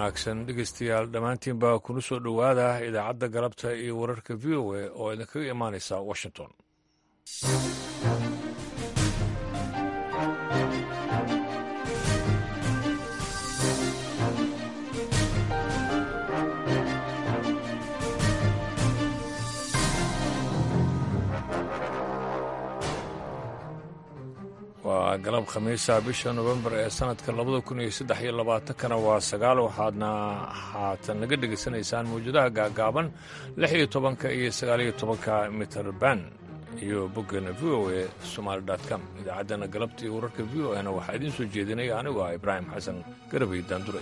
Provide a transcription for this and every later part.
wanaagsan dhegeystayaal dhammaantiin baa kuna soo dhowaada idaacadda galabta iyo wararka v o a oo idinkaga imaanaysa washington waa galab khamiisa bisha nofembar ee sanadka labada kun iyo saddex iyo labaatankana waa sagaal waxaadna haatan naga dhegaysanaysaan mawjadaha gaagaaban lix iyo tobanka iyo sagaaliyo tobanka mitrband iyo boggeena v o a somaali com idaacaddana galabta iyo wararka v o ana waxaa idiin soo jeedinaya anigu ah ibraahim xasan garabay daandure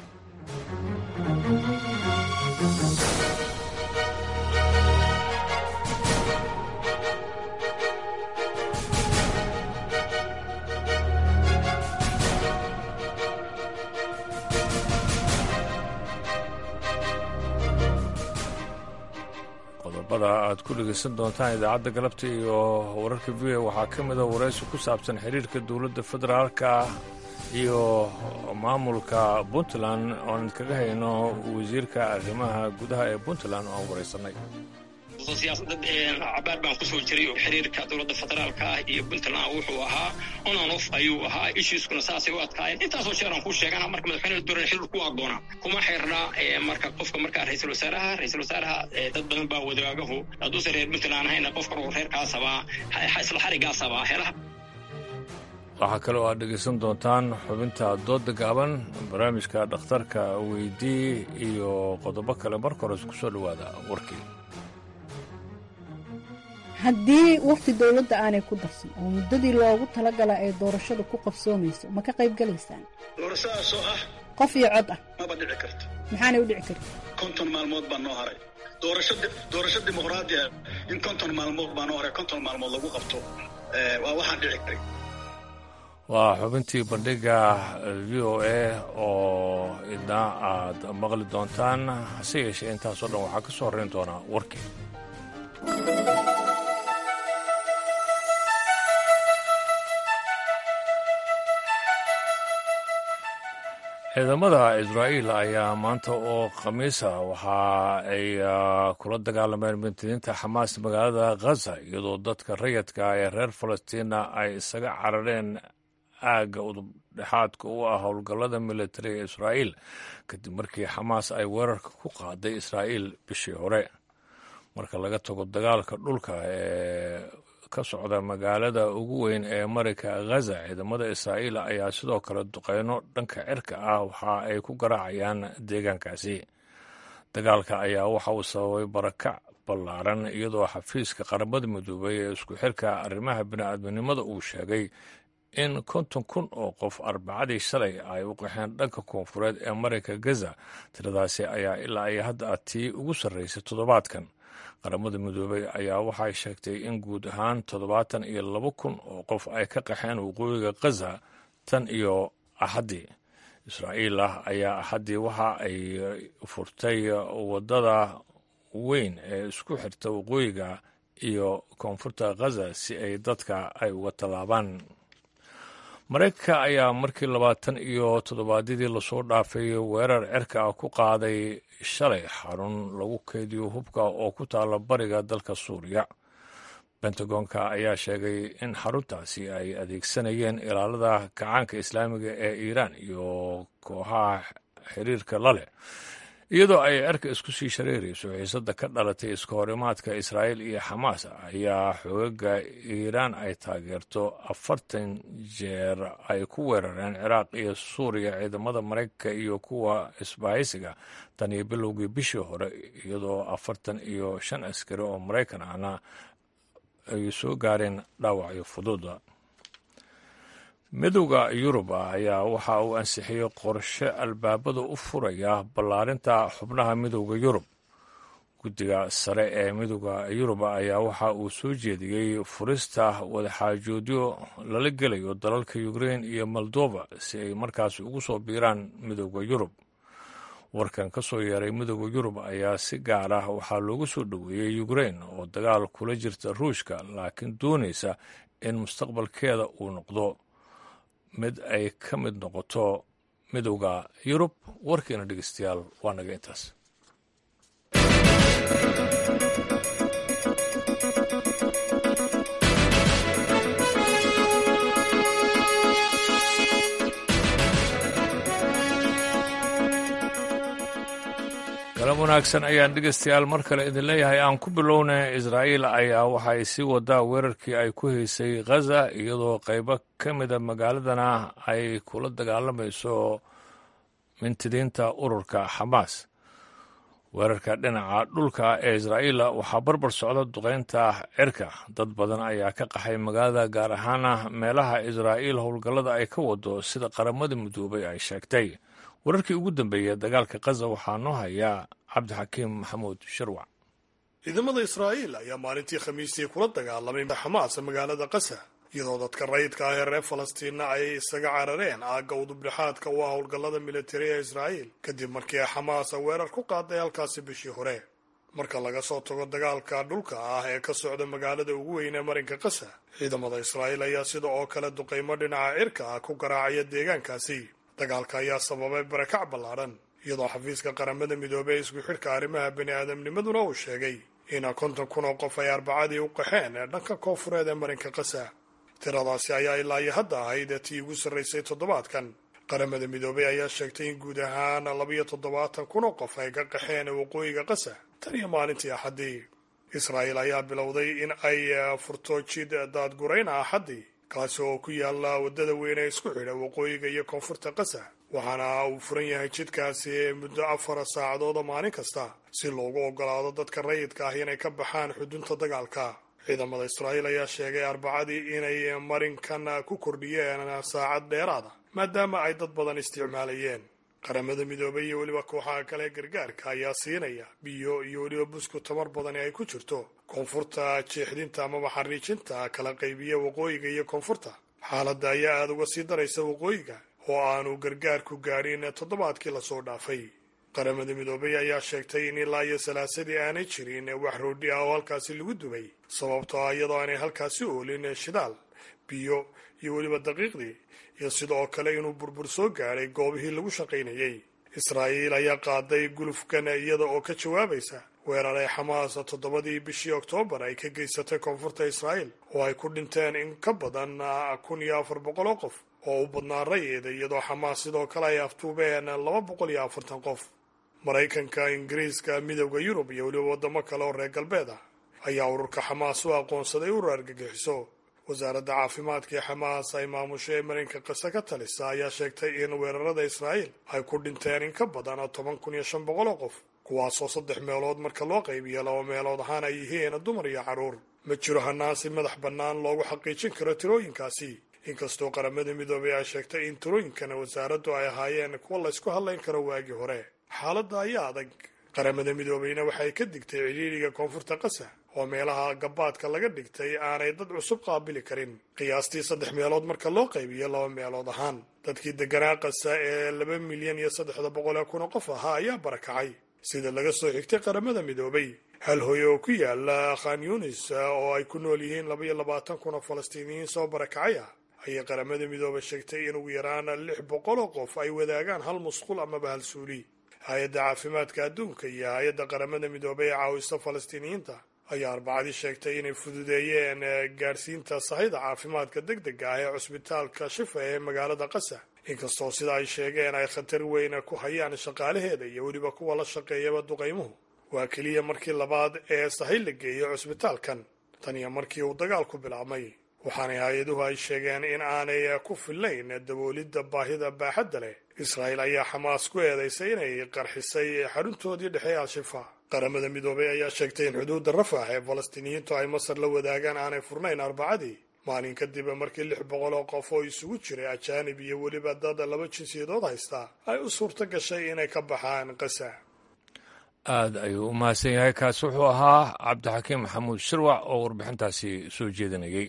qodobada aad ku dhegaysan doontaan idaacadda galabta iyo wararka v o waxaa ka mida waraysi ku saabsan xiriirka dowladda federaalka iyo maamulka puntland oon kaga hayno wasiirka arrimaha gudaha ee puntland oo aan waraysanay siyaasadda cabaar baan kusoo jiray oo xiriirka dowladda federaalka ah iyo puntland wuxuu ahaa ononof ayuu ahaa ishiiskuna saasay u adkaayeen intaasoo sheer aan ku sheegana marka madaxweyne dooran xiriir ku agoona kuma xirna marka qofka markaa ra-iisul wasaaraha ra-iisul wasaaraha dad badan baa wadaagahu hadduusan reer puntland ahayna qofkan oo reerkaasaba isla xarigaasaba helaha waxaa kaloo aad dhegaysan doontaan xubinta doodda gaaban barnaamijka dhakhtarka weydii iyo qodobo kale marka hore isku soo dhowaada warkii haddii wakhti dowladda aanay ku darsan oo muddadii loogu talagala ay doorashada ku qabsoomayso ma ka qayb galaysaan doorashadaasoo ah qof iyo cod ah maba dhici karto maxaanay u dhici karta konton maalmood baa noo haray doorasho dimuqraadi ah in konton maalmood baa noo haray konton maalmood lagu qabto waa waxaan dhici karay waa xubintii bandhiga v o a oo idna aad maqli doontaan hase yeeshee intaasoo dhan waxaa ka soo horrayn doonaa warkii ciidamada israa'iil ayaa maanta oo khamiisa waxa ay kula dagaalameen mintidiinta xamaas magaalada khaza iyadoo dadka rayadka ee reer falastiina ay isaga carareen aagga udubdhexaadka u ah howlgallada militari ee israa'iil kadib markii xamaas ay weerarka ku qaaday israa'iil bishii hore marka laga tago dagaalka dhulka ee ka socda magaalada ugu weyn ee marayka khaza ciidamada israa'iil ayaa sidoo kale duqeyno dhanka cirka ah waxa ay ku garaacayaan deegaankaasi dagaalka ayaa waxa uu sababay barakac ballaaran iyadoo xafiiska qaramada midoobay ee isku xirka arrimaha bini'aadminimada uu sheegay in konton kun oo qof arbacadii shalay ay u qaxeen dhanka koonfureed ee marayka gaza tiradaasi ayaa ilaa ay hadda tii ugu sarraysay toddobaadkan qaramada midoobey ayaa waxay sheegtay in guud ahaan toddobaatan iyo laba kun oo qof ay ka qaxeen waqooyiga khaza tan iyo axaddii israa'iil ah ayaa axaddii waxa ay furtay waddada weyn ee isku xirta waqooyiga iyo koonfurta khaza si ay dadka ay uga tallaabaan maraykanka ayaa markii labaatan iyo toddobaadyadii lasoo dhaafay weerar cirka ah ku qaaday shalay xarun lagu keydiyo hubka oo ku taala bariga dalka suuriya bentagoonka ayaa sheegay in xaruntaasi ay adeegsanayeen ilaalada kacaanka islaamiga ee iiraan iyo kooxaha xiriirka la leh iyadoo ay cerka isku sii shareerayso xiisadda ka dhalatay iska horimaadka israa'iil iyo xamaas ayaa xoogaga iiraan ay taageerto afartan jeer ay ku weerareen ciraaq iyo suuriya ciidamada maraykanka iyo kuwa isbahaysiga tan iyo bilowgii bishii hore iyadoo afartan iyo shan askari oo maraykan ahna ay soo gaareen dhaawacyo fududa midowda yurub ayaa waxa uu ansixiyey qorshe albaabada u furaya ballaarinta xubnaha midowda yurub guddiga sare ee midowda yurub ayaa waxa uu soo jeediyey furista wadaxaajoodyo lala gelayo dalalka ukrein iyo moldova si ay markaas ugu soo biiraan midowda yurub warkan ka soo yeeray midowda yurub ayaa si gaar ah waxaa loogu soo dhoweeyey ukrein oo dagaal kula jirta ruushka laakiin doonaysa in mustaqbalkeeda uu noqdo mid ay ka mid noqoto midowda yurub warkiina dhegeystayaal waa naga intaas galab wanaagsan ayaan dhegeystayaal mar kale idin leeyahay aan ku bilownay israa'iil ayaa waxa ay sii wadaa weerarkii ay ku haysay khaza iyadoo qaybo ka mida magaaladana ay kula dagaalamayso mintidiinta ururka xamaas weerarka dhinaca dhulka ee israa'iila waxaa barbar socda duqaynta cirka dad badan ayaa ka qaxay magaalada gaar ahaana meelaha israa'iil howlgallada ay ka wado sida qaramada midoobay ay sheegtay wararkii ugu dambeeyey dagaalka khaza waxaa noo hayaa cabdixakiim maxamuud sharwac ciidamada israa'iil ayaa maalintii khamiistii kula dagaalamay xamaas magaalada kasa iyadoo dadka rayidka ah ee reer falastiinna ay isaga carareen aagga udubdhexaadka u ah howlgallada militari ee israa'iil kadib markii ay xamaas weerar ku qaaday halkaasi bishii hore marka laga soo tago dagaalka dhulka ah ee ka socda magaalada ugu weyn ee marinka kasa ciidamada israa'iil ayaa sida oo kale duqaymo dhinaca cirka ah ku garaacaya deegaankaasi dagaalka ayaa sababay barakac ballaadhan iyadoo xafiiska qaramada midoobey isku xidhka arrimaha bani aadamnimaduna uu sheegay in konton kun oo qof ay arbacadii u qaxeen ee dhanka koonfureed ee marinka kasa tiradaasi ayaa ilaa iyo hadda ahayd tii ugu sarraysay toddobaadkan qaramada midoobey ayaa sheegtay in guud ahaan labiyo toddobaatan kun oo qof ay ka qaxeen waqooyiga kasa tan iyo maalintii axaddii israa'iil ayaa bilowday in ay furto jid daadgurayna axaddii kaasi oo ku yaalla waddada weyn ee isku xidha waqooyiga iyo koonfurta kasa waxaana uu furan yahay jidkaasi muddo afar saacadooda maalin kasta si loogu ogolaado dadka rayidka ah inay ka baxaan xudunta dagaalka ciidamada israa'iil ayaa sheegay arbacadii inay marinkan ku kordhiyeen saacad dheeraada maadaama ay dad badan isticmaalayeen qaramada midoobay iyo weliba kooxaha kale gargaarka ayaa siinaya biyo iyo weliba busku tamar badani ay ku jirto koonfurta jeexdinta amaba xariijinta kala qaybiya waqooyiga iyo koonfurta xaaladda ayaa aada uga sii daraysa waqooyiga oo aanu gargaarku gaadhin toddobaadkii lasoo dhaafay qaramada midoobay ayaa sheegtay in ilaa iyo salaasadii aanay jirin wax roodhi ah oo halkaasi lagu dubay sababtoo ah iyadoo aanay halkaasi oolin shidaal biyo iyo weliba daqiiqdii iyo sidoo kale inuu burbur soo gaadhay goobihii lagu shaqaynayay israa'iil ayaa qaaday gulufkan iyada oo ka jawaabaysa weerar ay xamaas toddobadii bishii oktoobar ay ka geysatay koonfurta israa'iil oo ay ku dhinteen in ka badan kun iyo afar boqol oo qof oo u badnaa rayida iyadoo xamaas sidoo kale ay aftuubeen laba boqol iyo afartan qof maraykanka ingiriiska midowda yurub iyo weliba waddamo kale oo reer galbeed ah ayaa ururka xamaas u aqoonsaday urur argagixiso wasaaradda caafimaadka ee xamaas ay maamusho ee marinka kase ka talisa ayaa sheegtay in weerarada israa'iil ay ku dhinteen in ka badan toban kun iyo shan boqol oo qof kuwaasoo saddex meelood marka loo qaybiyo laba meelood ahaan ay yihiin dumar iyo carruur ma jiro hanaan si madax bannaan loogu xaqiijin karo tirooyinkaasi inkastoo qaramada midoobay ay sheegtay in tirooyinkana wasaaraddu ay ahaayeen kuwa laysku hadlayn karo waagii hore xaaladda ayaa adag qaramada midoobeyna waxay ka digtay cidhiidhiga koonfurta kasa oo meelaha gabaadka laga dhigtay aanay dad cusub qaabili karin qiyaastii saddex meelood marka loo qaybiyo laba meelood ahaan dadkii deganaa kasa ee laba milyan iyo saddexda boqol ee kun oo qof ahaa ayaa barakacay sida laga soo xigtay qaramada midoobay hal hooye oo ku yaala khan yunis oo ay ku nool yihiin laba iyo labaatan kun oo falastiiniyiin soo barakacay ah ayay qaramada midoobay sheegtay in ugu yaraan lix boqol oo qof ay wadaagaan hal musqul amaba hal suuli hay-adda caafimaadka adduunka iyo hay-adda qaramada midoobay ee caawisa falastiiniyiinta ayaa arbacadii sheegtay inay fududeeyeen gaadhsiinta sahayda caafimaadka deg dega ah ee cusbitaalka shifa ee magaalada qasa inkastoo sida ay sheegeen ay khatar weyn ku hayaan shaqaalaheeda iyo weliba kuwa la shaqeeyaba duqaymuhu waa keliya markii labaad ee sahay la geeyo cusbitaalkan tan iyo markii uu dagaalku bilaabmay waxaanay hay-aduhu ay sheegeen in aanay ku fillayn daboolidda baahida baaxadda leh israa'iil ayaa xamaas ku eedaysay inay qarxisay xaruntoodii dhexe al-shifa qaramada midoobay ayaa sheegtay in xuduudda rafax ee falastiiniyiintu ay masar la wadaagaan aanay furnayn arbacadii maalin kadib markii lix boqol oo qof oo isugu jiray ajaanib iyo weliba dad laba jinsiyadood haystaa ay u suurto gashay inay ka baxaan qasa aad ayuu u mahadsan yahay kaasi wuxuu ahaa cabdixakiim maxamuud shirwac oo warbixintaasi soo jeedinayay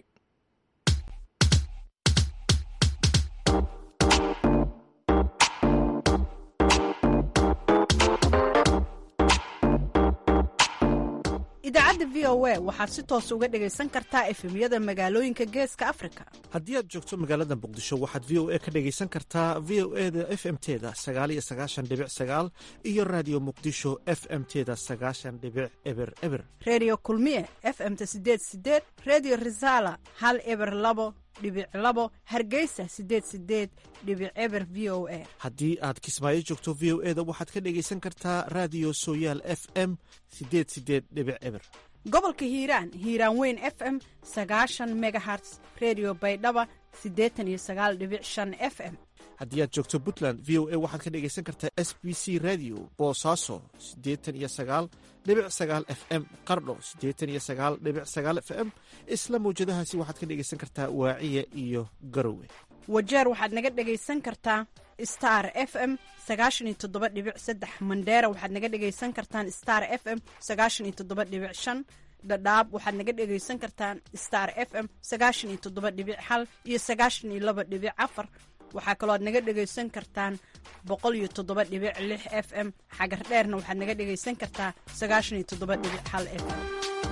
idaacadda v o a waxaad si toos uga dhegaysan kartaa efemyada magaalooyinka geeska afrika haddii aad joogto magaalada muqdisho waxaad v o a ka dhegaysan kartaa v o e da f m teda sagaaliyo sagaashan dhibic sagaal iyo raadiyo muqdisho f m teda sagaashan dhibic eber eber reediyo kulmiye f m-ta sideed sideed reediyo risaala hal eber labo dhibic labo hargeysa sideed sideed dhibic eber v o a haddii aad kismaayo joogto v o e da waxaad ka dhegaysan kartaa raadiyo sooyaal f m sideed sideed dhibic eber gobolka hiiraan hiiraan weyn f m sagaashan megaherts redio baydhaba siddeetan iyo sagaal dhibic shan f m haddii aad joogto puntland v o a waxaad ka dhegaysan kartaa s b c radio boosaaso siddeetan iyo sagaal dhibic sagaal f m qardho siddeetan iyo sagaal dhibic sagaal f m isla mawjadahaasi waxaad ka dhegaysan kartaa waaciya iyo garowe wajeer waxaad naga dhegaysan kartaa star f m sagaashan iyo toddoba dhibic saddex mandheera waxaad naga dhegaysan kartaan star f m sagaashan iyo toddoba dhibic shan dhadhaab waxaad naga dhegaysan kartaan star f m sagaashan iyo toddoba dhibic hal iyo sagaashan iyo laba dhibic afar waxaa kaloo aad naga dhegaysan kartaan boqol iyo toddoba dhibic lix f m xagar dheerna waxaad naga dhegaysan kartaa sagaashan iyo toddoba dhibic hal f m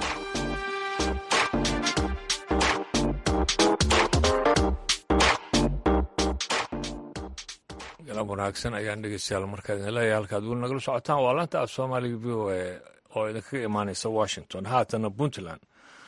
galan wanaagsan ayaan dhegeystayaal markaa idin leeyahay halkaad weli nagala socotaan waa laanta af soomaaliga v o a oo idinkaga imaaneysa washington haatana puntland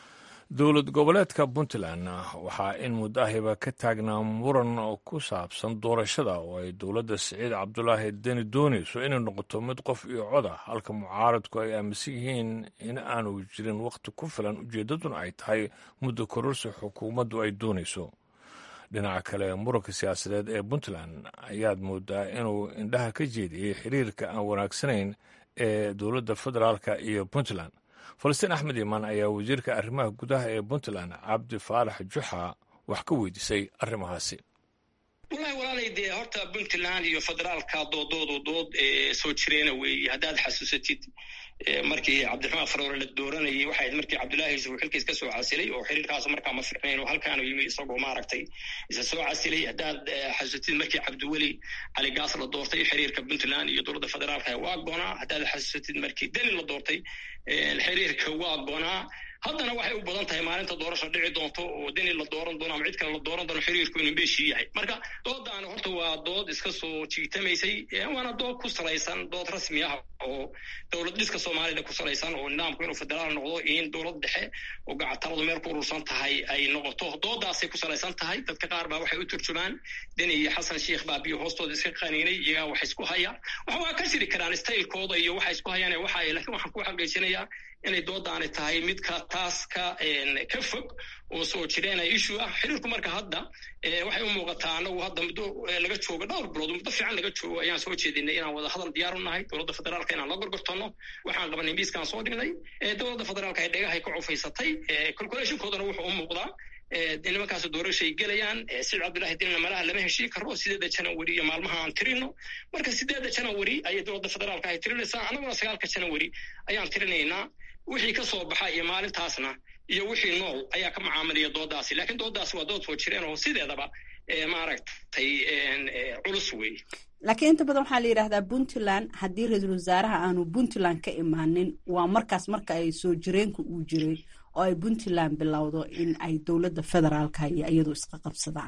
dowlad goboleedka puntland waxaa in muddahiba ka taagnaa muran ku saabsan doorashada oo ay dowladda siciid cabdulaahi deni doonayso inay noqoto mid qof iyo cod ah halka mucaaradku ay aaminsan yihiin in aanu jirin wakhti ku filan ujeeddaduna ay tahay muddo kororsi xukuumaddu ay doonayso dhinaca kale muranka siyaasadeed ee puntland ayaad moodaa inuu indhaha ka jeediyey xiriirka aan wanaagsanayn ee dowladda federaalka iyo puntland falastiin axmed imaan ayaa wasiirka arrimaha gudaha ee puntland cabdi faarax juxa wax ka weydiisay arrimahaasi wallahi walaalay dee horta puntland iyo federaalka doodoodu dood soo jireena weeye haddaad xasuusatid markii cabdiraxmaan faroore la dooranayay waxay ahayd markii cabdullaahi yuusuf uu xilkiis ka soo casilay oo xiriirkaasu markaa ma fiicnayn oo halkaanu yimi isagoo maaragtay isa soo casilay haddaad xasuusatid markii cabdiweli cali gaas la doortay xiriirka puntland iyo dowladda federaalka waa goonaa haddaad xasuusatid markii deni la doortay xiriirka waa goonaa haddana waxay u badan tahay maalinta doorasha dhici doonto oo deni la dooran doono ama cid kale la dooran doono xiriirku inuu beeshii yahay marka doodaani horta waa dood iska soo jiitamaysay waana dood ku salaysan dood rasmi ah oo dowlad dhiska soomaalida ku salaysan oo nidaamku inuu federaal noqdo in dowlad dhexe oo gacataladu meel ku urursan tahay ay noqoto doodaasay ku salaysan tahay dadka qaar baa waxay u turjumaan deni iyo xasan sheikh baa biyo hoostooda iska qaniinay iyagaa wax isku haya wax waa ka jiri karaan staylkooda iyo waxa isku hayaan waxa lakin waxaan ku xaqiijinayaa inay doodaani tahay midka taas ka ka fog oo soo jireena issue ah xiriirku marka hadda waxay u muuqataa anagu hadda muddo laga joogo dhowr bilood muddo fiican laga joogo ayaan soo jeedinay inaan wada hadal diyaar u nahay dowladda federaalka inaan la gorgortanno waxaan qabanay miiskaan soo dhignay dowladda federaalka ay dhegahay ka cufaysatay calculationkoodana wuxuu u muuqdaa nimankaas doorashay gelayaan sicid cabdullahi dinna malaha lama heshiin karo sideedda janawari iyo maalmaha aan tirino marka sideedda janawari ayay dowladda federaalka ay tirinaysaa annaguna sagaalka janawari ayaan tirinaynaa wixii ka soo baxa iyo maalintaasna iyo wixii nool ayaa ka macaamilaya doodaasi lakiin doodaasi waa dood soo jireen oo sideedaba maaragtay culus weeye laakiin inta badan waxaa la yidhahdaa puntland haddii ra-iisul wasaaraha aanu puntland ka imaanin waa markaas marka ay soo jireenku uu jiray oo ay puntland bilowdo in ay dowladda federaalka iyo iyadu isqa qabsadaan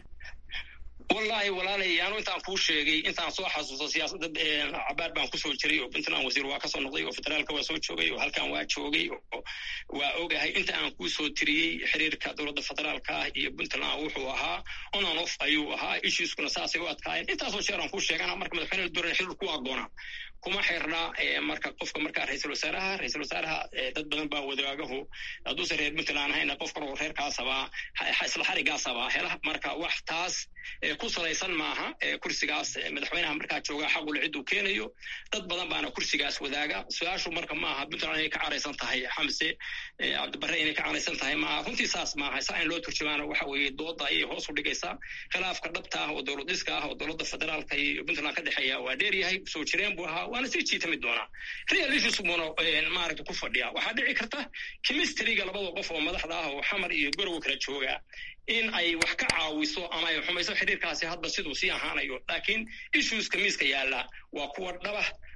wallahi walaalay anu intaan kuu sheegay intaan soo xasuusto siyaasadda cabaar baan kusoo jiray oo puntland wasiir waa kasoo noqday oo federaalka waa soo joogay oo halkan waa joogay oo waa ogahay inta aan kuusoo tiriyey xiriirka dowladda federaalka ah iyo puntland wuxuu ahaa onan off ayuu ahaa issueskuna saasay u adkaayeen intaasoo jeer aan kuu sheegana marka madaxweyne la dooran xiriir ku agoona kuma xirna marka qofka markaa ra-iisul wasaaraha ra-iisul wasaaraha dad badan baa wadaagahu hadduusan reer puntland ahayna qof kaloo reerkaasaba isla xarigaasaba hela marka wax taas ku salaysan maaha kursigaas madaxweynaha markaa joogaa xaqule cid uu keenayo dad badan baana kursigaas wadaaga su-aashu marka maaha puntland inay ka caraysan tahay xamse cabdibare inay ka caraysan tahay maaha runtii saas maaha saa in loo turjumaana waxa weeye dooda ayay hoos u dhigaysaa khilaafka dhabta ah oo dowlad dhiska ah oo dowladda federaalka iyo puntland ka dhexeeya waa dheer yahay soo jireen buu ahaa waana sii jiitami doonaa real issues buuna maaragta ku fadhiya waxaa dhici karta chemistryga labada qof oo madaxda ah oo xamar iyo gorowa kala jooga in ay wax ka caawiso ama ay xumayso xiriirkaasi hadda siduu sii ahaanayo laakiin issueska miiska yaalla waa kuwa dhaba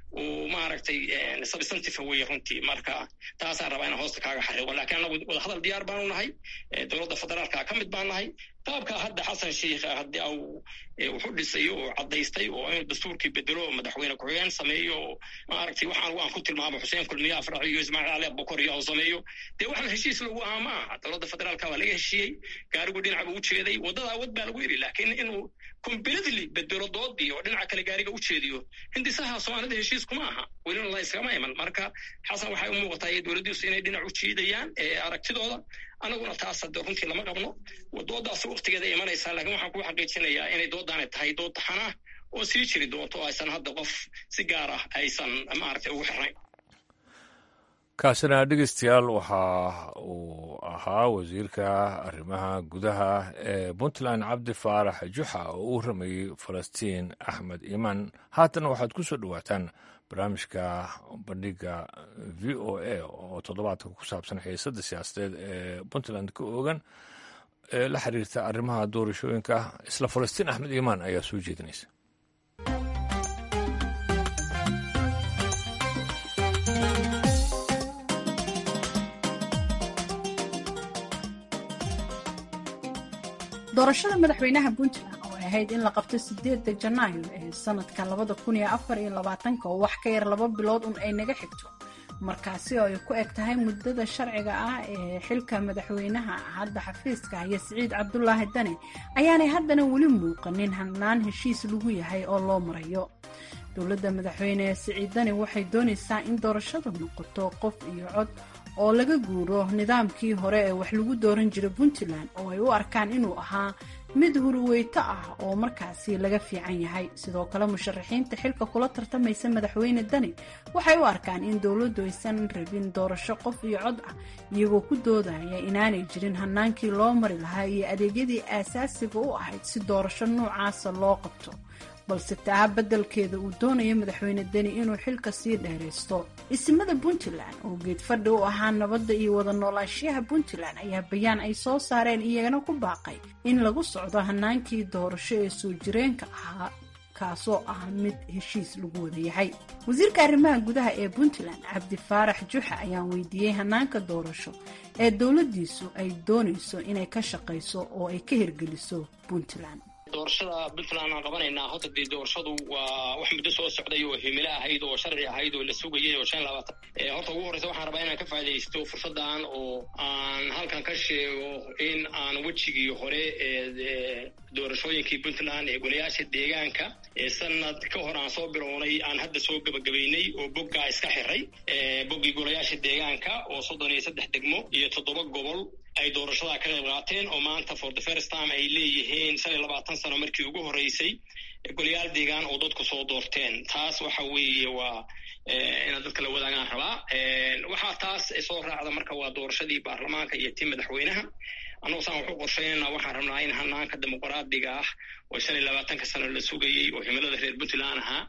uu maaragtay substantive weye runtii marka taasaan rabaa inaan hoosta kaaga xariiqo lakiin anagu wadahadal diyaar baanu nahay dowladda federaalka ka mid baan nahay qaabka hadda xasan sheikh haddii au wuxu dhisayo oo caddaystay oo inuu dastuurkii bedelo oo madaxweyne ku-xigeen sameeyo oo maaragtay waxaan aan ku tilmaamo xuseen kulmiye afrax iyo ismaaciil cali abubakar iyo au sameeyo dee waxaan heshiis lagu aha ma aha dowladda federaalka waa laga heshiiyey gaarigu dhinac buu u jeeday waddada awad baa lagu yidhi laakiin inuu completely bedelo doodii oo dhinaca kale gaariga u jeediyo hindisaha soomaalida heshiis kuma aha welina la iskama iman marka xasan waxay u muuqataa dowladdiisu inay dhinac u jiidayaan aragtidooda anaguna taas hadde runtii lama qabno doodaas waktigeeda imanaysaa lakiin waxaan ku xaqiijinayaa inay doodaani tahay dood taxanah oo sii jiri doonto o aysan hadda qof si gaar ah aysan maaragtay ugu xirnayn kaasina dhegeystayaal waxa uu ahaa wasiirka arrimaha gudaha ee puntland cabdi faarax juxa oo u ramayey falastiin axmed iimaan haatana waxaad ku soo dhowaataan barnaamijka bandhiga v o a oo toddobaadka ku saabsan xiisadda siyaasadeed ee puntland ka oogan ee la xiriirta arrimaha doorashooyinka isla falastiin axmed iimaan ayaa soo jeedinaysa doorashada madaxweynaha puntland oo ay ahayd in la qabto sideedda janaayo ee sanadka labada kun iyo afar iyo labaatanka oo wax ka yar laba bilood un ay naga xigto markaasi oo ay ku eg tahay muddada sharciga ah ee xilka madaxweynaha hadda xafiiska haya siciid cabdulaahi dane ayaanay haddana weli muuqanin hanaan heshiis lagu yahay oo loo marayo dowladda madaxweyne siciid dane waxay doonaysaa in doorashadu noqoto qof iyo cod oo laga guuro nidaamkii hore ee wax lagu dooran jiray puntland oo ay u arkaan inuu ahaa mid hurweyto ah oo markaasi laga fiican yahay sidoo kale musharaxiinta xilka kula tartamaysa madaxweyne dani waxay u arkaan in dowladdu aysan rabin doorasho qof iyo cod ah iyagoo ku doodaya inaanay jirin hanaankii loo mari lahaa iyo adeegyadii aasaasiga u ahayd si doorasho noocaasa loo qabto balse taa beddelkeeda uu doonayo madaxweyne deni inuu xilka sii dheeraysto isimada puntland oo geed fadhi u ahaa nabadda iyo wada noolaanshiyaha puntland ayaa bayaan ay soo saareen iyagana ku baaqay in lagu socdo hanaankii doorasho ee soo jireenka ahaa kaasoo ah mid heshiis lagu wada yahay wasiirka arrimaha gudaha ee puntland cabdi faarax juxa ayaan weydiiyey hanaanka doorasho ee dowladdiisu ay doonayso inay ka shaqayso oo ay ka hirgeliso puntland doorashada puntland aan qabanaynaa hadda dee doorashadu waa wax muddo soo socday oo himilo ahayd oo sharci ahayd oo la sugayay oo shan labaatan horta ugu horreysa waxaan rabaa inaan ka faa'idaysto fursaddan oo aan halkan ka sheego in aan wejigii hore ee doorashooyinkii puntland ee golayaasha deegaanka ee sanad ka hor aan soo bilownay aan hadda soo gebagabaynay oo boggaa iska xiray boggii golayaasha deegaanka oo soddon iyo saddex degmo iyo toddoba gobol ay doorashada ka qayb qaateen oo maanta for the first time ay leeyihiin shan iyo labaatan sano markii ugu horreysay golayaal deegaan oo dadku soo doorteen taas waxa weeye waa inaad dadka la wadaagaan rabaa waxaa taas soo raacda marka waa doorashadii baarlamaanka iyo tii madaxweynaha annagu saan waxu qorshaynayna waxaan rabnaa in hanaanka dimuqraadiga ah oo shan iyo labaatanka sano la sugayey oo himilada reer puntland ahaa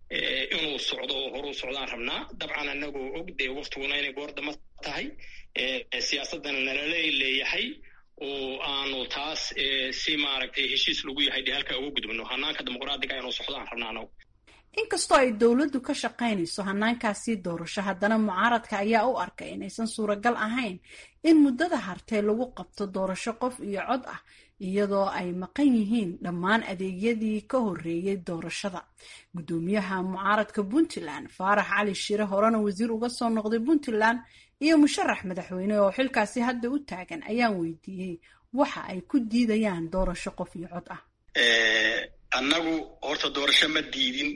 inuu socdo oo horuu socdaan rabnaa dabcan anagoo og dee waktiguna inay goordama tahay siyaasadana nalala leeyahay oo aanu taas si maaragtay heshiis lagu yahay dee halkaa uga gudubno hanaanka dimuqraadiga inuu socdaan rabnaa anagu inkastoo ay dowladdu ka shaqaynayso hanaankaasii doorasho haddana mucaaradka ayaa u arkay inaysan suuragal ahayn in muddada hartee lagu qabto doorasho qof iyo cod ah iyadoo ay maqan yihiin dhammaan adeegyadii ka horreeyey doorashada guddoomiyaha mucaaradka puntland faarax cali shire horena wasiir uga soo noqday puntland iyo musharax madaxweyne oo xilkaasi hadda u taagan ayaan weydiiyey waxa ay ku diidayaan doorasho qof iyo cod ah annagu horta doorasho ma diidin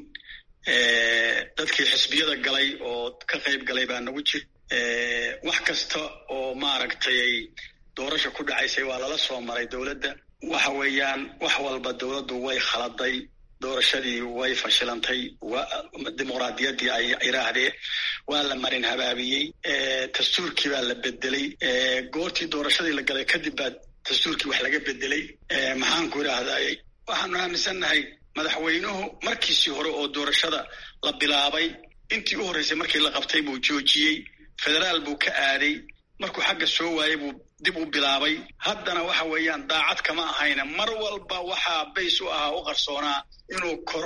dadkii xisbiyada galay oo ka qayb galay baa nagu jir wax kasta oo maaragtay doorasha ku dhacaysay waa lala soo maray dowladda waxa weeyaan wax walba dowladdu way khaladay doorashadii way fashilantay dimuqraadiyaddii ay iraahdee waa la marin habaabiyey dastuurkii baa la bedelay goortii doorashadii la galay kadib baa dastuurkii wax laga bedelay maxaanku idhaahday waxaanu aaminsannahay madaxweynuhu markiisii hore oo doorashada la bilaabay intii u horreysay markii la qabtay buu joojiyey federaal buu ka aaday markuu xagga soo waayey buu dib u bilaabay haddana waxa weeyaan daacad kama ahayna mar walba waxaa bays u ahaa u qarsoonaa inuu koror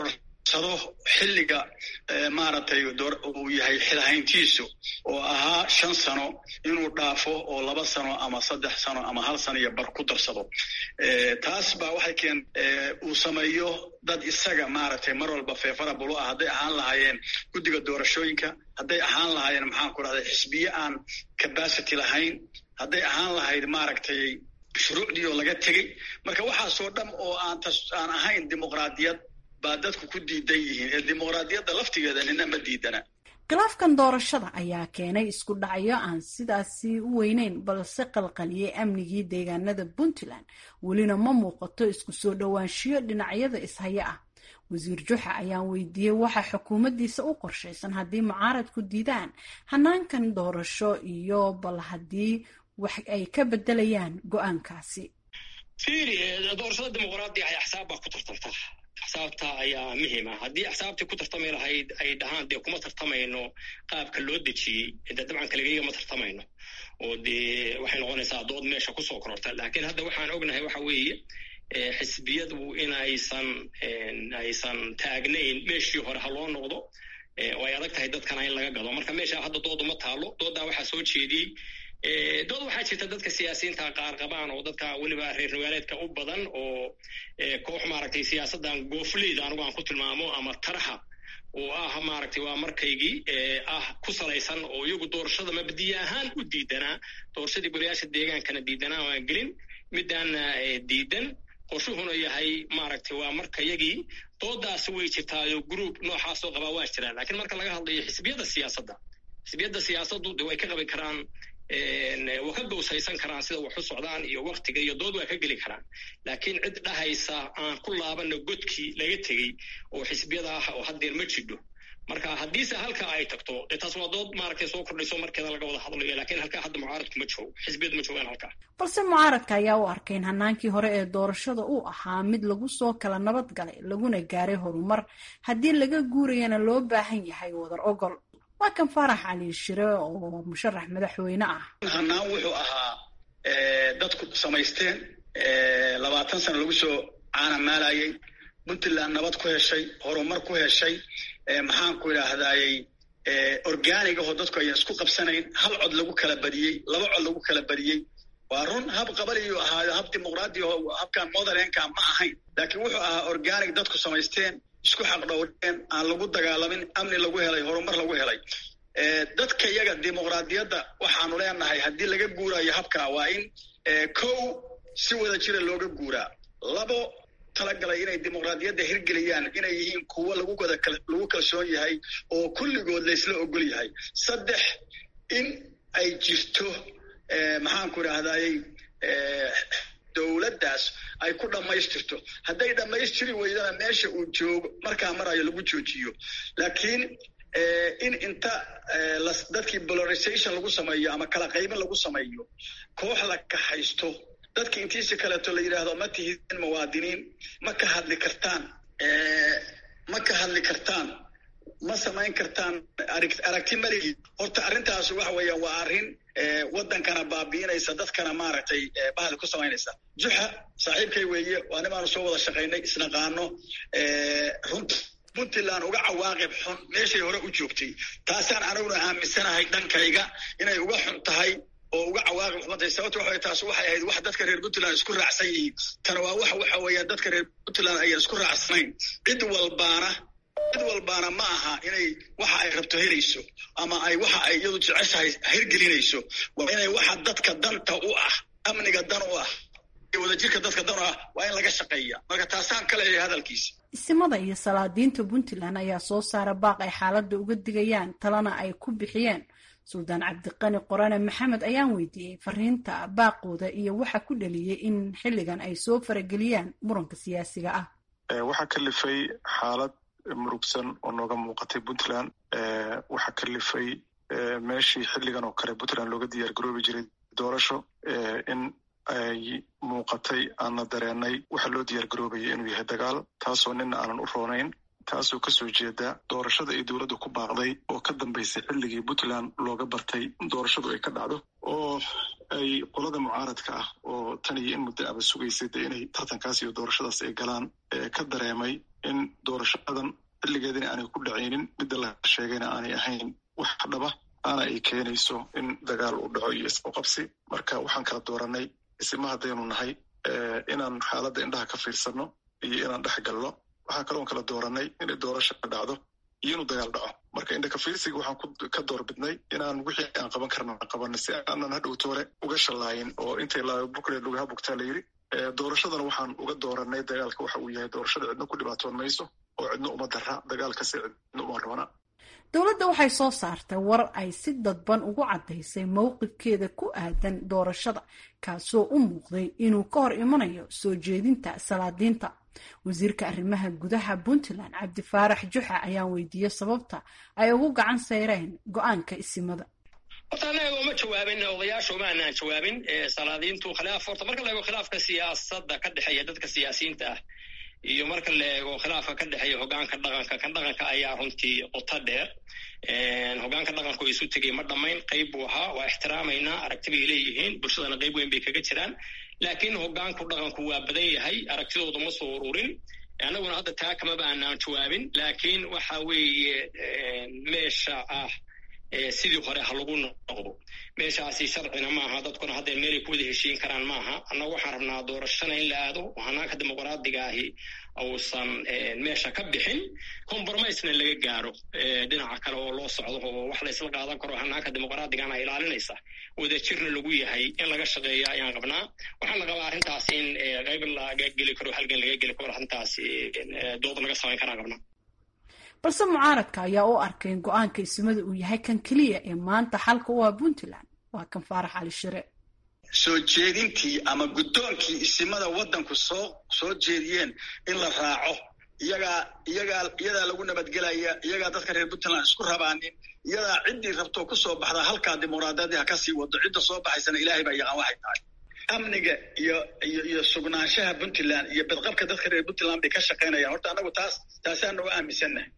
sado xilliga maaragtay uu yahay xilhayntiisu oo ahaa shan sano inuu dhaafo oo laba sano ama saddex sano ama hal sano iyo bar ku darsado taas baa waxay keen uu sameeyo dad isaga maaragtay mar walba feefara bulu ah hadday ahaan lahaayeen guddiga doorashooyinka hadday ahaan lahaayeen maxaan ku dhahday xisbiye aan capacity lahayn hadday ahaan lahayd maaragtay shuruucdii oo laga tegey marka waxaasoo dham oo aan aan ahayn dimuqraadiyad baa dadku ku diidan yihiin ee dimuqraadiyadda laftigeeda nina ma diidana khilaafkan doorashada ayaa keenay isku dhacyo aan sidaasi u weyneyn balse qalqaliyey amnigii deegaanada puntland welina ma muuqato isku soo dhowaanshiyo dhinacyada ishaya ah wasiir juxa ayaan weydiiyey waxa xukuumaddiisa u qorshaysan haddii mucaaradku diidaan hanaankan doorasho iyo bal haddii wax ay ka bedelayaan go-aankaasi fiiri doorashada dimuqraadiga ay axsaab baa ku tartamta axsaabta ayaa muhiima haddii axsaabtii ku tartami lahayd ay dhahaan dee kuma tartamayno qaabka loo dejiyey de dabcan kaligeyga ma tartamayno oo dee waxay noqonaysaa dood meesha kusoo kororta laakiin hadda waxaan ognahay waxa weeye xisbiyadu in aysan aysan taagnayn meeshii hore ha loo noqdo oo ay adag tahay dadkana in laga gado marka meesha hadda doodu ma taalo dooddaa waxaa soo jeediyey dood waxaa jirta dadka siyaasiyiinta qaar qabaan oo dadka weliba reer magaaleedka u badan oo koox maaragtay siyaasaddan goofleyda anigu aan ku tilmaamo ama taraha oo ah maaragtay waa markaygii ah ku salaysan oo iyagu doorashada mabdiye ahaan u diidanaa doorashadii golayaasha deegaankana diidanaa waan gelin midaana diidan qorshuhuna yahay maaragtay waa marka yagii doodaasi way jirtaayo group noocaasoo qabaa waa jiraan lakiin marka laga hadlayo xisbiyada siyaasadda xisbiyadda siyaasaddu de way ka qabi karaan waa ka gowsaysan karaan sida wax u socdaan iyo waktiga iyo dood waa ka geli karaan laakiin cid dhahaysa aan ku laabana godkii laga tegey oo xisbiyada ah oo haddeer ma jidho marka haddiise halka ay tagto dee taas waa dood maaragtay soo kordhayso markeeda laga wada hadlayo lakiin halkaa hadda mucaaradku ma joogo xisbiyadu ma joogaan halkaa balse mucaaradka ayaa u arkay in hanaankii hore ee doorashada uu ahaa mid lagu soo kala nabad galay laguna gaaray horumar haddii laga guurayana loo baahan yahay wadar ogol waa kan faarax cali shire oo musharax madaxweyne ah hanaan wuxuu ahaa dadku samaysteen labaatan sano lagu soo caanamaalayey puntland nabad ku heshay horumar ku heshay maxaanku idhaahdayey organig ahoo dadku ayan isku qabsanayn hal cod lagu kala badiyey laba cod lagu kala badiyey waa run hab qabaliyuu ahaayo hab dimuqraadi aho habkan motherlandka ma ahayn laakiin wuxuu ahaa organic dadku samaysteen isku xaqdhowreen aan lagu dagaalamin amni lagu helay horumar lagu helay dadka iyaga dimuqraadiyadda waxaanu leenahay haddii laga guurayo habka waa in kow si wada jira looga guuraa labo talagalay inay dimuqraadiyadda hirgeliyaan inay yihiin kuwo lagu wada lagu kalsoon yahay oo kulligood laysla ogol yahay saddex in ay jirto maxaanku idhaahdayey dowladdaas ay ku dhammaystirto hadday dhammaystiri weydana meesha uu joogo markaa marayo lagu joojiyo laakiin in inta dadkii polarization lagu sameeyo ama kala qaybin lagu sameeyo koox la kaxaysto dadki intiisi kaleeto la yidhaahdo ma tihidin muwaadiniin ma ka hadli kartaan ma ka hadli kartaan ma samayn kartaan aragti maligi horta arrintaas waxa weeyaan waa arrin waddankana baabi'inaysa dadkana maaragtay bahal ku samaynaysa juxa saaxiibkay weeye waa nimaanu soo wada shaqaynay isnaqaano runta puntland uga cawaaqib xun meeshay hore u joogtay taasaan aniguna aaminsanahay dhankayga inay uga xun tahay oo uga cawaaqib xumatay sababto waxa taas waxay ahayd wax dadka reer puntland isku raacsan yihiin tana waa wax waxa weeyaan dadka reer puntland ayan isku raacsanayn cid walbaana cid walbaana ma aha inay waxa ay rabto helayso ama ay waxa ay iyadu jeceshahay hirgelinayso waa inay waxa dadka danta u ah amniga dan u ah wadajirka dadka dan u ah waa in laga shaqeeya marka taasaan ka leeyahay hadalkiisa isimada iyo salaadiinta puntland ayaa soo saara baaq ay xaaladda uga digayaan talana ay ku bixiyeen suldaan cabdiqani qorane maxamed ayaan weydiiyey fariinta baaqooda iyo waxa ku dhaliyey in xilligan ay soo farageliyaan muranka siyaasiga ah waxaa kalifay xaalad murugsan oo nooga muuqatay puntland waxaa kalifay meeshii xilligan oo kale puntland looga diyaar garoobi jiray doorasho in ay muuqatay aanna dareenay waxa loo diyaar garoobayay inuu yahay dagaal taasoo nina aanan u roonayn taasoo kasoo jeeda doorashada ay dowladda ku baaqday oo ka dambaysay xilligii puntland looga bartay doorashadu ay ka dhacdo oo ay qolada mucaaradka ah oo tan iyo in muddo aba sugaysay de inay tartankaas iyo doorashadaas ay galaan ka dareemay in doorashadan xilligeedina aanay ku dhacaynin midda la sheegayna aanay ahayn wax dhaba aana ay keenayso in dagaal uu dhaco iyo isqoqabsi marka waxaan kala dooranay isima haddaynu nahay inaan xaaladda indhaha ka fiirsanno iyo inaan dhex galno waxaan kaloon kala dooranay inay doorasha dhacdo iyo inuu dagaal dhaco marka indhaka fiirsiga waxaan ka doorbidnay inaan wixii aan qaban karna qabanay si aanan hadhowtoole uga shallaayin oo intay bukle lugaha bugtaa la yidhi doorashadana waxaan uga dooranay dagaalka waxa uu yahay doorashada cidno ku dhibaatoon mayso oo cidno uma dara dagaalkasi cidno uma rabana dowladda waxay soo saartay war ay si dadban ugu caddaysay mowqifkeeda ku aadan doorashada kaasoo u muuqday inuu ka hor imanayo soo jeedinta salaadiinta wasiirka arrimaha gudaha puntland cabdifaarax juxa ayaan weydiiyey sababta ay ugu gacan sayreen go-aanka isimada horta annaga uma jawaabin odayaasha uma anaan jawaabin salaadiintu khilaaf horta marka la eego khilaafka siyaasadda ka dhexeeya dadka siyaasiyiinta ah iyo marka la eego khilaafka ka dhexeeya hogaanka dhaqanka kan dhaqanka ayaa runtii qoto dheer hogaanka dhaqanku isu tegay ma dhammayn qayb buu ahaa waa ixtiraamaynaa aragti bay leeyihiin bulshadana qayb weyn bay kaga jiraan laakiin hogaanku dhaqanku waa badan yahay aragtidooda ma soo ururin annaguna hadda taa kamaba aanaan jawaabin laakiin waxa weeye meesha ah sidii hore ha lagu noqdo meeshaasi sharcina maaha dadkuna hadda meelay ku wada heshiin karaan maaha annagu waxaan rabnaa doorashana in la aado oo hanaanka dimuqraadiga ahi uusan meesha ka bixin compromisena laga gaaro dhinaca kale oo loo socdo oo wax la isla qaadan karo hanaanka dimuqraadigana ilaalinaysa wadajirna lagu yahay in laga shaqeeya ayaan qabnaa waxaan la qabaa arrintaas in qayb laga geli karo halgan laga geli karo arrintaas dood laga samayn karaan qabnaa balse mucaaradka ayaa u arkay in go-aanka isimada uu yahay kan keliya ee maanta xalka u ah puntland waa kan faarax cali shire soo jeedintii ama guddoonkii isimada waddanku soo soo jeediyeen in la raaco iyagaa iyagaa iyadaa lagu nabadgelaya iyagaa dadka reer puntland isku rabaanin iyadaa ciddii rabtoo ku soo baxda halkaa dimuqraadiyadii ha ka sii wado cidda soo baxaysana ilaahay baa yaqaan waxay tahay amniga iyo iyo iyo sugnaanshaha puntland iyo badqabka dadka reer puntland bay ka shaqaynayaan horta annagu taas taasaana u aaminsannahay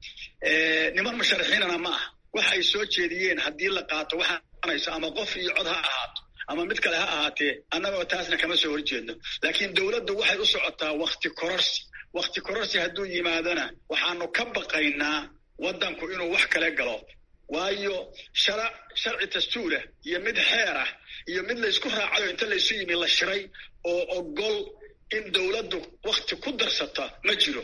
niman musharaxiinana ma aha waxa ay soo jeediyeen haddii la qaato waxaanayso ama qof iyo cod ha ahaato ama mid kale ha ahaatee annagoo taasna kama soo horjeedno laakiin dowladdu waxay u socotaa wakti kororsi wakti kororsi hadduu yimaadona waxaanu ka baqaynaa waddanku inuu wax kale galo waayo shara sharci dastuurah iyo mid xeer ah iyo mid laysku raacayo inta laysu yimi la shiray oo ogol in dowladdu wakti ku darsata ma jiro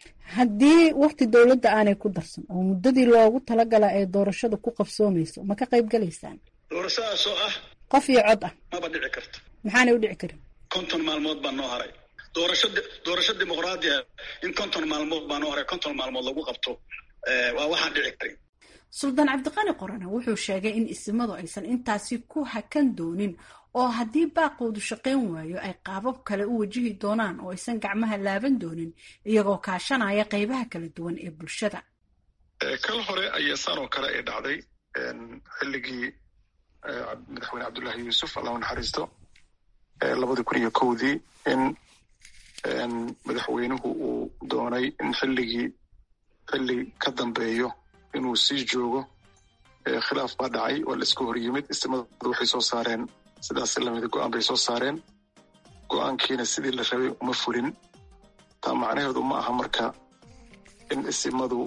haddii wakti dowladda aanay ku darsan oo muddadii loogu talagala ee doorashada ku qabsoomayso ma ka qayb galaysaan doorashadaasoo ah qof iyo cod ah maba dhici karto maxaanay u dhici karin konton maalmood baa noo haray doorasho doorasho dimuqraadiya in konton maalmood baa noo haray konton maalmood lagu qabto waa waxaan dhici karin suldaan cabdiqani qorane wuxuu sheegay in isimadu aysan intaasi ku hakan doonin oo haddii baaqoodu shaqayn waayo ay qaabab kale u wajihi doonaan oo aysan gacmaha laaban doonin iyagoo kaashanaya qaybaha kala duwan ee bulshada kal hore ayaa saan oo kale ay dhacday xilligii madaxweyne cabdullaahi yuusuf allahu naxariisto labadii kun iyo kowdii in madaxweynuhu uu doonay in xilligii xilli ka dambeeyo inuu sii joogo khilaaf baa dhacay oo la iska hor yimid istimadu waxay soo saareen sidaas lamida go-aan bay soo saareen go-aankiina sidii la rabay uma fulin taa macnaheedu ma aha marka in isimadu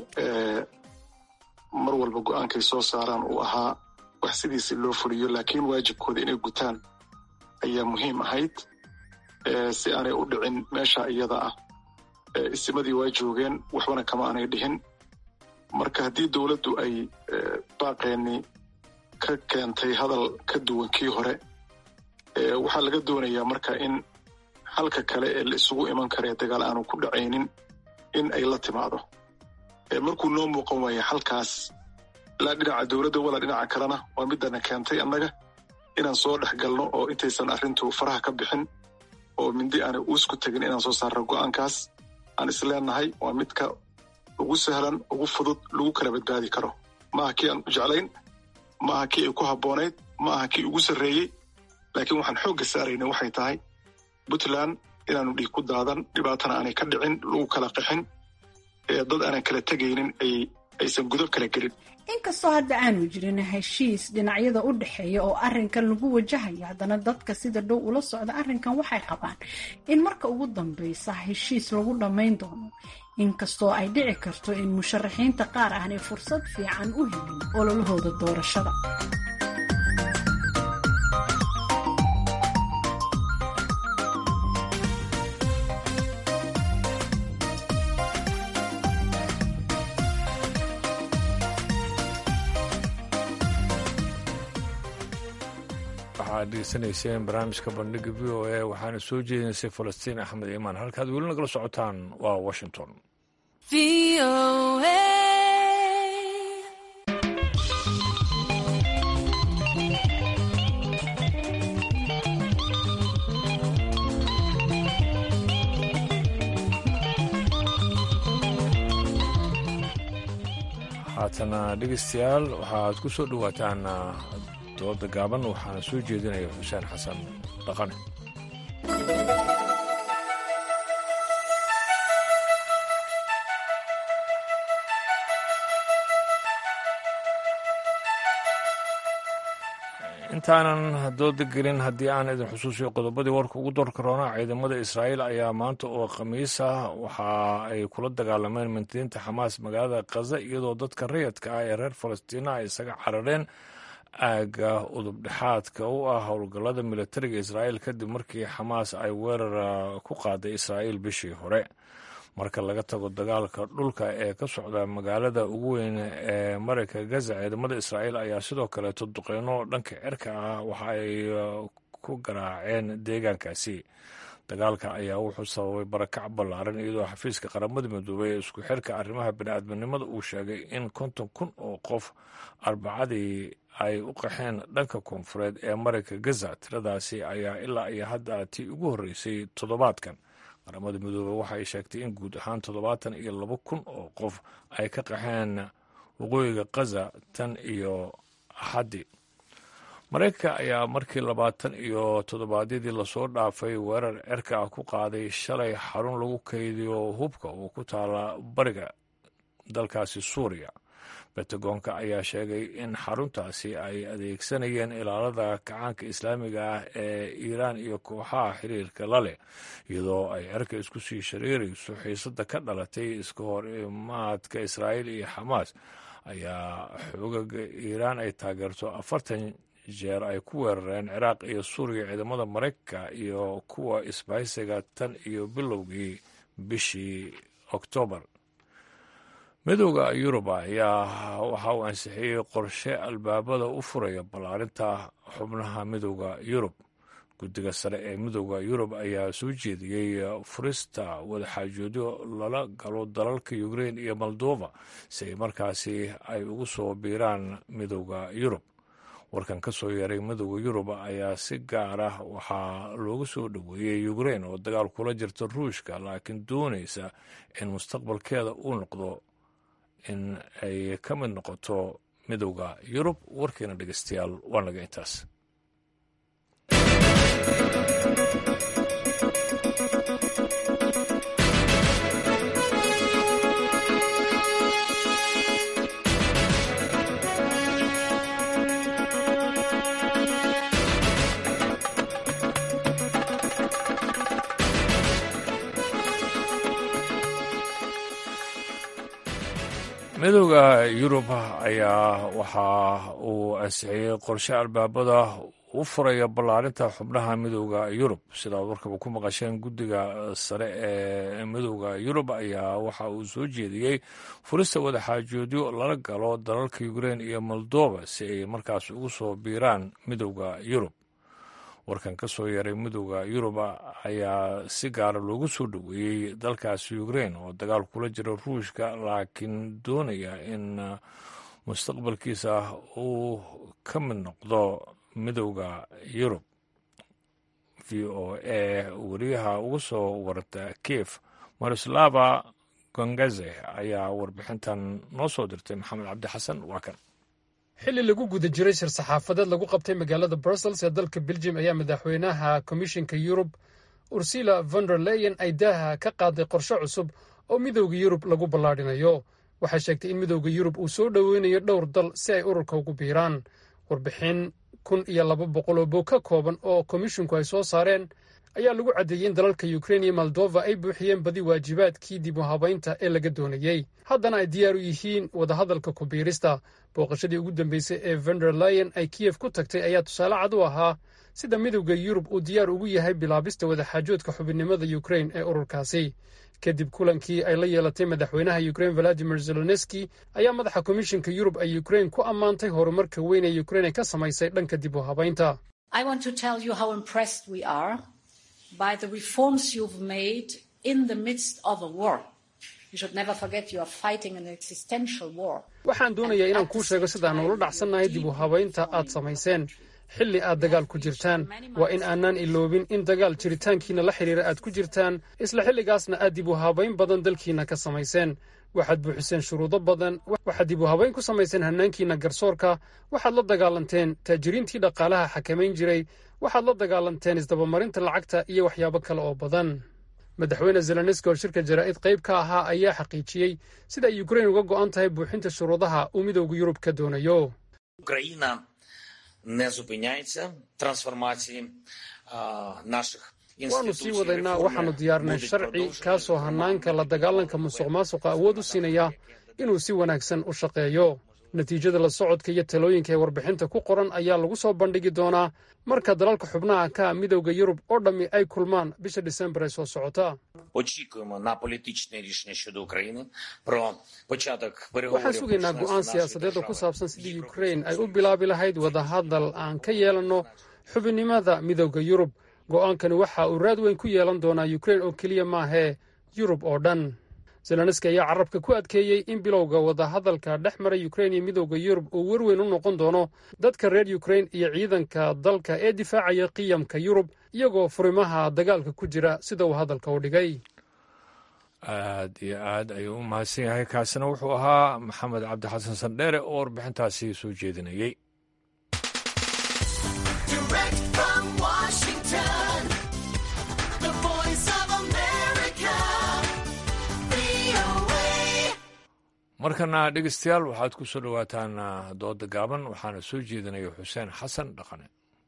mar walba go-aankay soo saaraan uu ahaa wax sidiisi loo fuliyo laakiin waajibkooda inay gutaan ayaa muhiim ahayd si aanay u dhicin meesha iyada ah isimadii waa joogeen waxbana kama aanay dhihin marka haddii dowladdu ay baaqeenni ka keentay hadal ka duwan kii hore waxaa laga doonayaa marka in halka kale ee la isugu iman karee dagaal aanu ku dhacaynin in ay la timaado markuu noo muuqan waaya halkaas ilaa dhinaca dowladda walaa dhinaca kalena waa midana keentay annaga inaan soo dhex galno oo intaysan arrintu faraha ka bixin oo mindi aanay uusku tegin inaan soo saarno go-aankaas aan isleenahay waa midka ugu sahlan ugu fudud lagu kala badbaadi karo maaha kii aan u jeclayn maaha kii ay ku habboonayd maaha kii ugu sarreeyey laakiin waxaan xoogga saarayna waxay tahay puntland inaanu dhiig ku daadan dhibaatana aanay ka dhicin lagu kala qixin dad aanan kala tegaynin aysan gudub kala gelin inkastoo hadda aanu jirin heshiis dhinacyada u dhexeeya oo arrinkan lagu wajahayo haddana dadka sida dhow ula socda arrinkan waxay qabaan in marka ugu dambeysa heshiis lagu dhammayn doono inkastoo ay dhici karto in musharaxiinta qaar aanay fursad fiican u helin ololahooda doorashada waxaad degeysanayseen barnaamijka bandhiga v o a waxaana soo jeedinaysay falastiin axmed iimaan halkaad weli nagala socotaan waa washington haatana dhegeystayaal waxaad ku soo dhowaataan dooda gaaban waxaana soo jeedinaya xuseen xasan dhaqane intaanan dooda gelin haddii aan idin xusuusiyo qodobadii warka ugu door karoona ciidamada israa'iil ayaa maanta oo khamiis ah waxa ay kula dagaalameen mintidiinta xamaas magaalada khaza iyadoo dadka rayadka ah ee reer falastiina ay isaga carareen aagga udubdhexaadka u ah howlgallada militariga israa'iil kadib markii xamaas ay weerar ku qaaday israa'iil bishii hore marka laga tago dagaalka dhulka ee ka socda magaalada ugu weyn ee marayka gaza ciidamada israa'iil ayaa sidoo kaleeto duqeyno dhanka cirka ah waxa ay ku garaaceen deegaankaasi dagaalka ayaa wuxuu sababay barakac ballaaran iyadoo xafiiska qaramada midoobay ee isku xirka arrimaha bini'aadminimada uu sheegay in konton kun oo qof arbacadii ay u qaxeen dhanka koonfureed ee marayka gaza tiradaasi ayaa ilaa iyo hadda tii ugu horreysay toddobaadkan qaramada midoobey waxay sheegtay in guud ahaan toddobaatan iyo laba kun oo qof ay ka qaxeen waqooyiga khaza tan iyo axaddi maraykanka ayaa markii labaatan iyo toddobaadyadii lasoo dhaafay weerar cerka ah ku qaaday shalay xarun lagu kaydiyo hubka oo ku taala bariga dalkaasi suuriya bentagoonka ayaa sheegay in xaruntaasi ay adeegsanayeen ilaalada kacaanka islaamiga ah ee iiraan iyo kooxaha xiriirka la leh iyadoo ay cerka isku sii shareerayso xiisada ka dhalatay iska hor imaadka israa'iil iyo xamaas ayaa xoogaga iiraan ay taageerto afartan jeer ay ku weerareen ciraaq iyo suuriya ciidamada maraykanka iyo kuwa isbahaysiga tan iyo bilowgii bishii oktoobar midooda yurub ayaa waxa uu ansixiyey qorshe albaabada u furaya ballaarinta xubnaha midooda yurub guddiga sare ee midooda yurub ayaa soo jeediyey furista wadaxaajoodyo lala galo dalalka ukrein iyo moldova si ay markaasi ay ugu soo biiraan midooda yurub warkan ka soo yeeray midooda yurub ayaa si gaar ah waxaa loogu soo dhoweeyey ukrein oo dagaal kula jirta ruushka laakiin doonaysa in mustaqbalkeeda uu noqdo in ay ka mid noqoto midowda yurub warkiina dhegeystayaal waa naga intaas midooda yurub ayaa waxa uu ansixiyey qorshe albaabada u furaya ballaarinta xubnaha midooda yurub sidaad warkaba ku maqasheen guddiga sare ee midooda yurub ayaa waxa uu soo jeediyey furista wadaxaajoodyo lala galo dalalka ukrein iyo moldova si ay markaas ugu soo biiraan midooda yurub warkan ka soo yaray midooda yurub ayaa si gaara loogu soo dhoweeyey dalkaasi ukrein oo dagaal kula jira ruushka laakiin doonaya in mustaqbalkiisa uu ka mid noqdo midooda yurub v o a weriyaha ugu soo waranta kiev marislava gongaze ayaa warbixintan noo soo dirtay maxamed cabdi xasan waa kan xilli lagu guda jiray shir saxaafadeed lagu qabtay magaalada brussels ee dalka beljim ayaa madaxweynaha komishinka yurub ursula von der leyen ay daaha ka qaaday qorshe cusub oo midowda yurub lagu ballaadhinayo waxay sheegtay in midowda yurub uu soo dhoweynayo dhowr dal si ay ururka ugu biiraan warbixin kun iyo laba boqol oo bog ka kooban oo komishinku ay soo saareen ayaa lagu caddeeyey in dalalka ukrein iyo moldova ay buuxiyeen badi waajibaadkii dib u habaynta ee laga doonayey haddana ay diyaar u yihiin wadahadalka ku biirista booqashadii ugu dambeysay ee vender lion ay kiyef ku tagtay ayaa tusaale cad u ahaa sida midowda yurub uu diyaar ugu yahay bilaabista wadaxaajoodka xubinnimada ukrein ee ururkaasi kadib kulankii ay la yeelatay madaxweynaha ukrein valadimir zelenski ayaa madaxa komishinka yurub ay ukrein ku ammaantay horumarka weyn ee ukrein ay ka samaysay dhanka dib u habaynta by the reforms you've made in the midst of a war. You should never forget you are fighting an existential war. waxaan doonayaa inaan kuu sheego sidaan ula dhacsannahay dib u habaynta aad samayseen xilli aad dagaal ku jirtaan waa in aanaan iloobin in dagaal jiritaankiina la xidhiira aad ku jirtaan isla xilligaasna aad dib u habayn badan dalkiina ka samayseen waxaad buuxiseen shuruudo badan waxaad dib u habayn ku samayseen hannaankiina garsoorka waxaad la dagaalanteen taajiriintii dhaqaalaha xakamayn jiray waxaad la dagaalanteen isdabamarinta lacagta iyo waxyaabo kale oo badan madaxweyne zelenski oo shirka jaraa'id qayb ka ahaa ayaa xaqiijiyey sida ay ukrein uga go'an tahay buuxinta shuruudaha uu midowda yurub ka doonayo Україна не зупиняється трансформації наших waannu sii wadaynaa waxaannu diyaarinay sharci kaasoo hannaanka la dagaalanka musuq maasuqa awood u siinaya inuu si wanaagsan u shaqeeyo natiijada la socodka iyo talooyinka ee warbixinta ku qoran ayaa lagu soo bandhigi doonaa marka dalalka xubnaha ka midowda yurub oo dhammi ay kulmaan bisha disembar ee soo socota очікуємо на політичне рішення щодо України про початок waxaan переговорів sugaynaa go'aan siyaasadeed oo ku saabsan sidii ukrein ay u bilaabi lahayd wadahadal aan ka yeelanno xubinnimada midowda yurub go'aankani waxa uu raad weyn ku yeelan doonaa ukrein oo keliya maahee yurub oo dhan zelenski ayaa carabka ku adkeeyey in bilowga wadahadalka dhex mara ukrein iyo midowda yurub uu werweyn u noqon doono dadka reer ukrein iyo ciidanka dalka ee difaacaya qiyamka yurub iyagoo furimaha dagaalka ku jira sida uu hadalka u dhigay aad iyo aad ayuu u mahadsan yahay kaasina wuxuu ahaa maxamed cabdi xasan sandheere oo warbixintaasi soo jeedinayey Direct from Washington, the voice of America, VOA. markana dhegeystayaal waxaad ku soo dhowaataan ah, dooda gaaban waxaana soo jeedinaya xuseen xasan dhaqane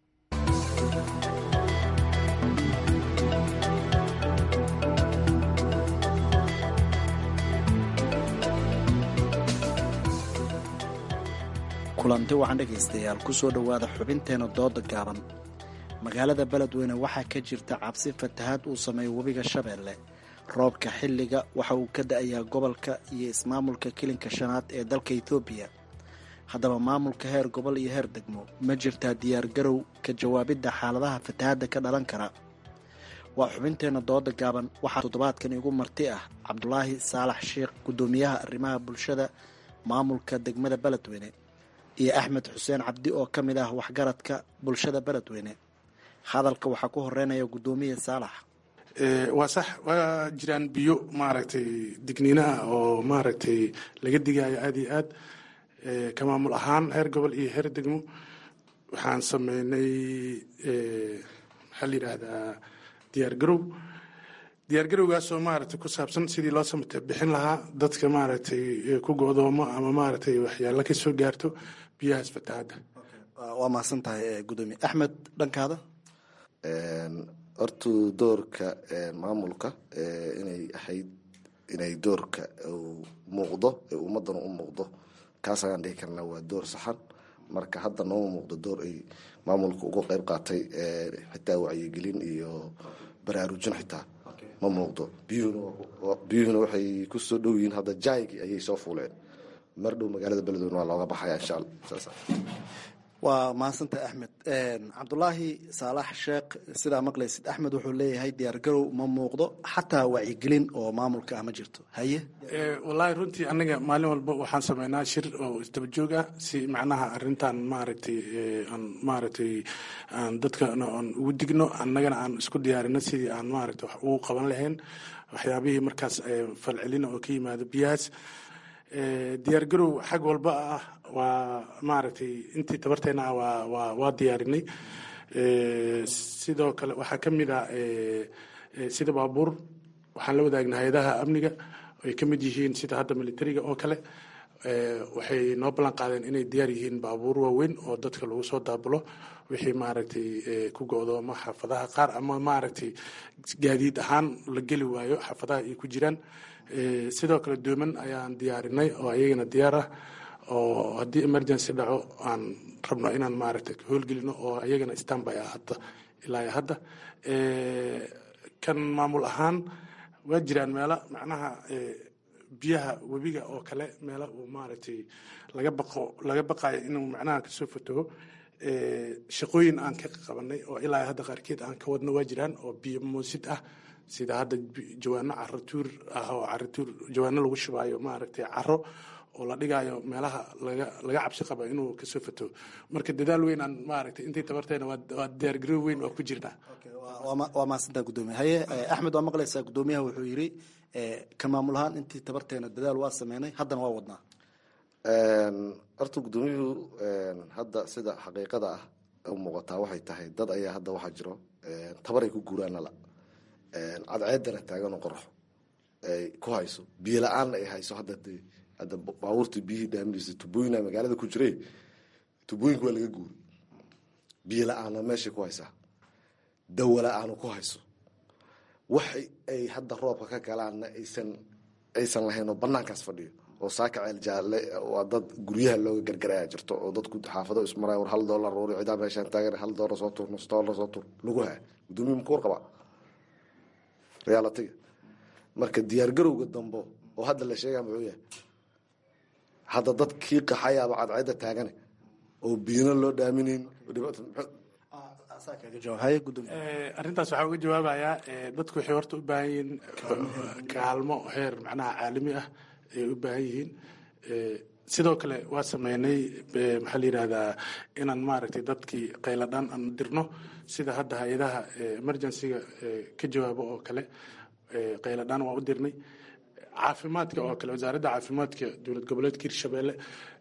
kulanti waxaan dhegaystayaal ku soo dhowaada xubinteena dooda gaaban magaalada beledweyne waxaa ka jirta cabsi fatahaad uu sameeyo webiga shabeelle roobka xilliga waxa uu ka da-ayaa gobolka iyo ismaamulka kilinka shanaad ee dalka etoobiya haddaba maamulka heer gobol iyo heer degmo ma jirtaa diyaargarow ka jawaabidda xaaladaha fatahaadda ka dhalan kara waa xubinteenna dooda gaaban waxaa toddobaadkan igu marti ah cabdulaahi saalax sheikh guddoomiyaha arrimaha bulshada maamulka degmada beledweyne iyo axmed xuseen cabdi oo ka mid ah waxgaradka bulshada beledweyne hadalka waxaa ku horeynaya guddoomiye saalax waa sax waa jiraan biyo maaragtay digniinaha oo maaragtay laga digayo aada iyo aad ka maamul ahaan heer gobol iyo heer degmo waxaan sameynay maxaa la yidhaahdaa diyaargarow diyaargarowgaasoo maaragtay ku saabsan sidii loo samata bixin lahaa dadka maaragtay ku go'doomo ama maaragtay waxyaalo ka soo gaarto biyahaas fatahaadda waa mahadsan tahay guddoomiye axmed dhankaada hortu doorka maamulka inay ahayd inay doorka uu muuqdo ee ummadana u muuqdo kaas ayaan dhihi karnaa waa door saxan marka hadda nooma muuqdo door ay maamulka uga qeyb qaatay xitaa wacyigelin iyo baraarujin xitaa ma muuqdo biyuhuna waxay ku soo dhow yihiin hadda jaaygi ayay soo fuuleen mar dhow magaalada beledweyne waa looga baxaya insha alla saas waa mahadsantahay axmed cabdulaahi saalax sheekh sidaa maqlaysid axmed wuxuu leeyahay diyaargarow ma muuqdo xataa wacyigelin oo maamulka ah ma jirto haye wallaahi runtii anaga maalin walba waxaan sameynaa shir oo isdaba joog ah si macnaha arintan maaragtay aan maaragtay aan dadka aan ugu digno annagana aan isku diyaarino sidii aan maaragtay wax ugu qaban lahayn waxyaabihii markaas falcelina oo ka yimaado biyahaas diyaargarow xag walba ah waa maaragtay intii tabarteena ah waa waa waa diyaarinay sidoo kale waxaa ka mid ah sida baabuur waxaan la wadaagnay hay-adaha amniga ay ka mid yihiin sida hadda militariga oo kale waxay noo ballan qaadeen inay diyaar yihiin baabuur waaweyn oo dadka lagu soo daabulo wixii maaragtay ku go-dooma xaafadaha qaar ama maaragtay gaadiid ahaan la geli waayo xaafadaha ay ku jiraan sidoo kale dooman ayaan diyaarinay oo ayagana diyaar ah oo haddii emergency dhaco aan rabno inaan maaragtay howlgelino oo ayagana standby ah hadda ilaa hadda kan maamul ahaan waa jiraan meelo macnaha biyaha webiga oo kale meelo uu maaragtay laga baqo laga baqayo inuu macnaha kasoo fataho shaqooyin aan ka qabanay oo ilaa hadda qaarkeed aan ka wadno waa jiraan oo biyo moosid ah sida hadda jawaano caratuur ah oo caratuur jawaano lagu shubaayo maaragtay caro oo la dhigayo meelaha laga laga cabsi qaba inuu kasoo fataho marka dadaal weyn aan maaragtay intii tabarteena waa diyaargarow weyn waa ku jirnaa waa mahadsantaa guddoomiye haye axmed waa maqlaysaa guddoomiyaha wuxuu yidhi kan maamul ahaan intii tabarteena dadaal waa sameynay haddana waa wadnaa horta guddoomiyuhu hadda sida xaqiiqada ah u muuqataa waxay tahay dad ayaa hadda waxaa jiro tabaray ku guuraanala cadceedana taaganoo qoraxo ay ku hayso biyo la-aanna ay hayso hadda de hadda baabuurta biyihii dhaaminaysa tubooyina magaalada ku jire tubooyinka waa laga guuri biyo la-aanna meeshay ku haysaa dawo la-aanu ku hayso wax ay hadda roobka ka galaanna aysan aysan lahayn oo banaankaas fadhiyo oo saaka ceel jaalle waa dad guryaha looga gargaraya jirto oo dadku xaafado ismaraya war hal doolar roori cidaa meeshaan taagan hal doolar soo tuur nus doolar soo tuur lagu haa guddoomiye muku warqabaa realitiga marka diyaargarowga dambo oo hadda la sheegaa muxuu yahay hadda dad kii qaxayaaba cadceedda taagane oo biyana loo dhaaminayn arrintaas waxaa uga jawaabayaa dadku waxay horta u baahan yihiin kaalmo heer macnaha caalami ah ayay u baahan yihiin sidoo kale waa sameynay maxaa la yidhahdaa inaan maaragtay dadkii qayladhaan aan dirno sida hadda hay-adaha emergencyga ka jawaabo oo kale qayladhaan waa u dirnay caafimaadka oo kale wasaaradda caafimaadka dowlad goboleedka hirshabeelle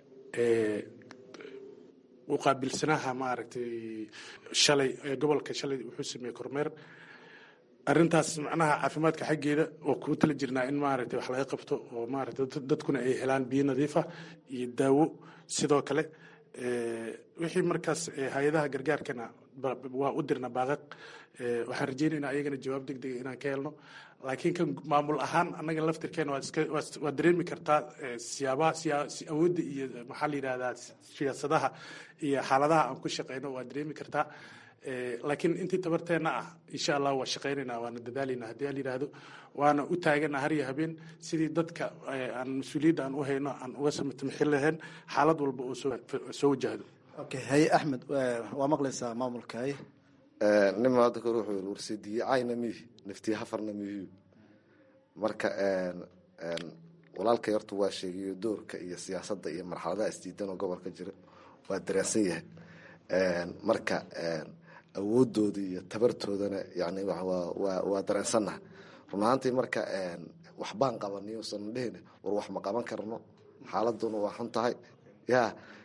u qaabilsanaha maaragtay shalay gobolka shalay wuxuu sameeyey kormeer arrintaas macnaha caafimaadka xaggeeda oo kuu tala jirnaa in maaragtay wax laga qabto oo maaragtay dadkuna ay helaan biyo nadiif ah iyo daawo sidoo kale wixii markaas hay-adaha gargaarkana waa u dirna baaqaq waxaan rajeynaynaa ayagana jawaab deg dega inaan ka helno laakiin kan maamul ahaan annaga laftirkeena waad dareemi kartaa siyaabaha awoodda iyo maxaa la yidhahdaa siyaasadaha iyo xaaladaha aan ku shaqeyno waad dareemi kartaa laakiin intii tabarteena ah insha allah waa shaqeynaynaa waana dadaalayna haddii aan yidhaahdo waana u taagana har iyo habeen sidii dadka aan mas-uuliyadda aan u hayno aan uga samatamxin lahayn xaalad walba oo soo wajahdo okay haye axmed waa maqlaysaa maamulka haye nima hadda kor wuxuu yiri warsidiicayna mihi naftii hafarna mihiyu marka walaalkay horta waa sheegayo doorka iyo siyaasadda iyo marxaladaha isdiidan oo gobolka jira waa dareensan yahay marka awoodooda iyo tabartoodana yani waa dareensannaha run ahaantii marka waxbaan qabaniy usan dhehina war wax ma qaban karno xaaladuna waa xun tahay ya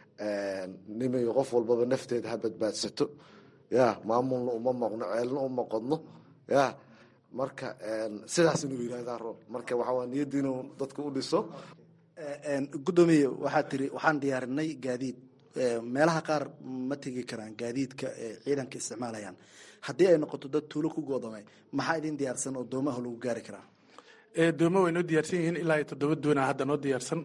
nimayo qof walbaba nafteeda ha badbaadsato ya maamulna uma maqno ceelna uma qodno ya marka sidaas inuu yihahdaa roob marka waxaa niyadda inuu dadka u dhiso guddoomiye waxaad tiri waxaan diyaarinay gaadiid meelaha qaar ma tegi karaan gaadiidka ciidanka isticmaalayaan haddii ay noqoto dad tuulo ku goodamay maxaa idin diyaarsan oo doomaha lagu gaari karaa dooma way noo diyaarsan yihiin ilaa iyo toddoba doona hadda noo diyaarsan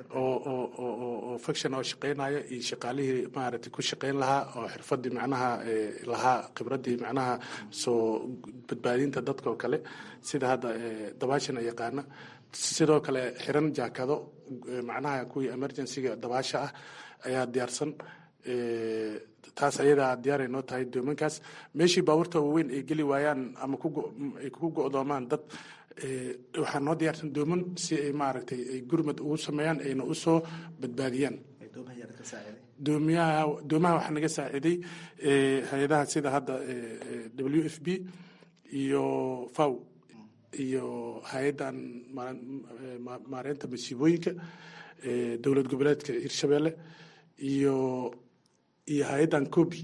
oo faction oo shaqeynaya iyo shaqaalihii maaragtay ku shaqeyn lahaa oo xirfadii macnaha lahaa khibradii macnaha soo badbaadinta dadka oo kale sida hadda dabaashana yaqaana sidoo kale xiran jaakado macnaha kuwii emergencyga dabaasha ah ayaa diyaarsan taas ayadaa diyaaray noo tahay doomankaas meeshii baabuurta waaweyn ay geli waayaan ama ay ku go-doomaan dad waxaa noo diyaarsan dooman si ay maaragtay ay gurmad ugu sameeyaan ayna usoo badbaadiyaan doomiyaha doomaha waxaa naga saaciiday hay-adaha sida hadda w f b iyo faw iyo hay-addan maareynta masiibooyinka dowlad goboleedka hirshabeelle iyo iyo hay-addan cobi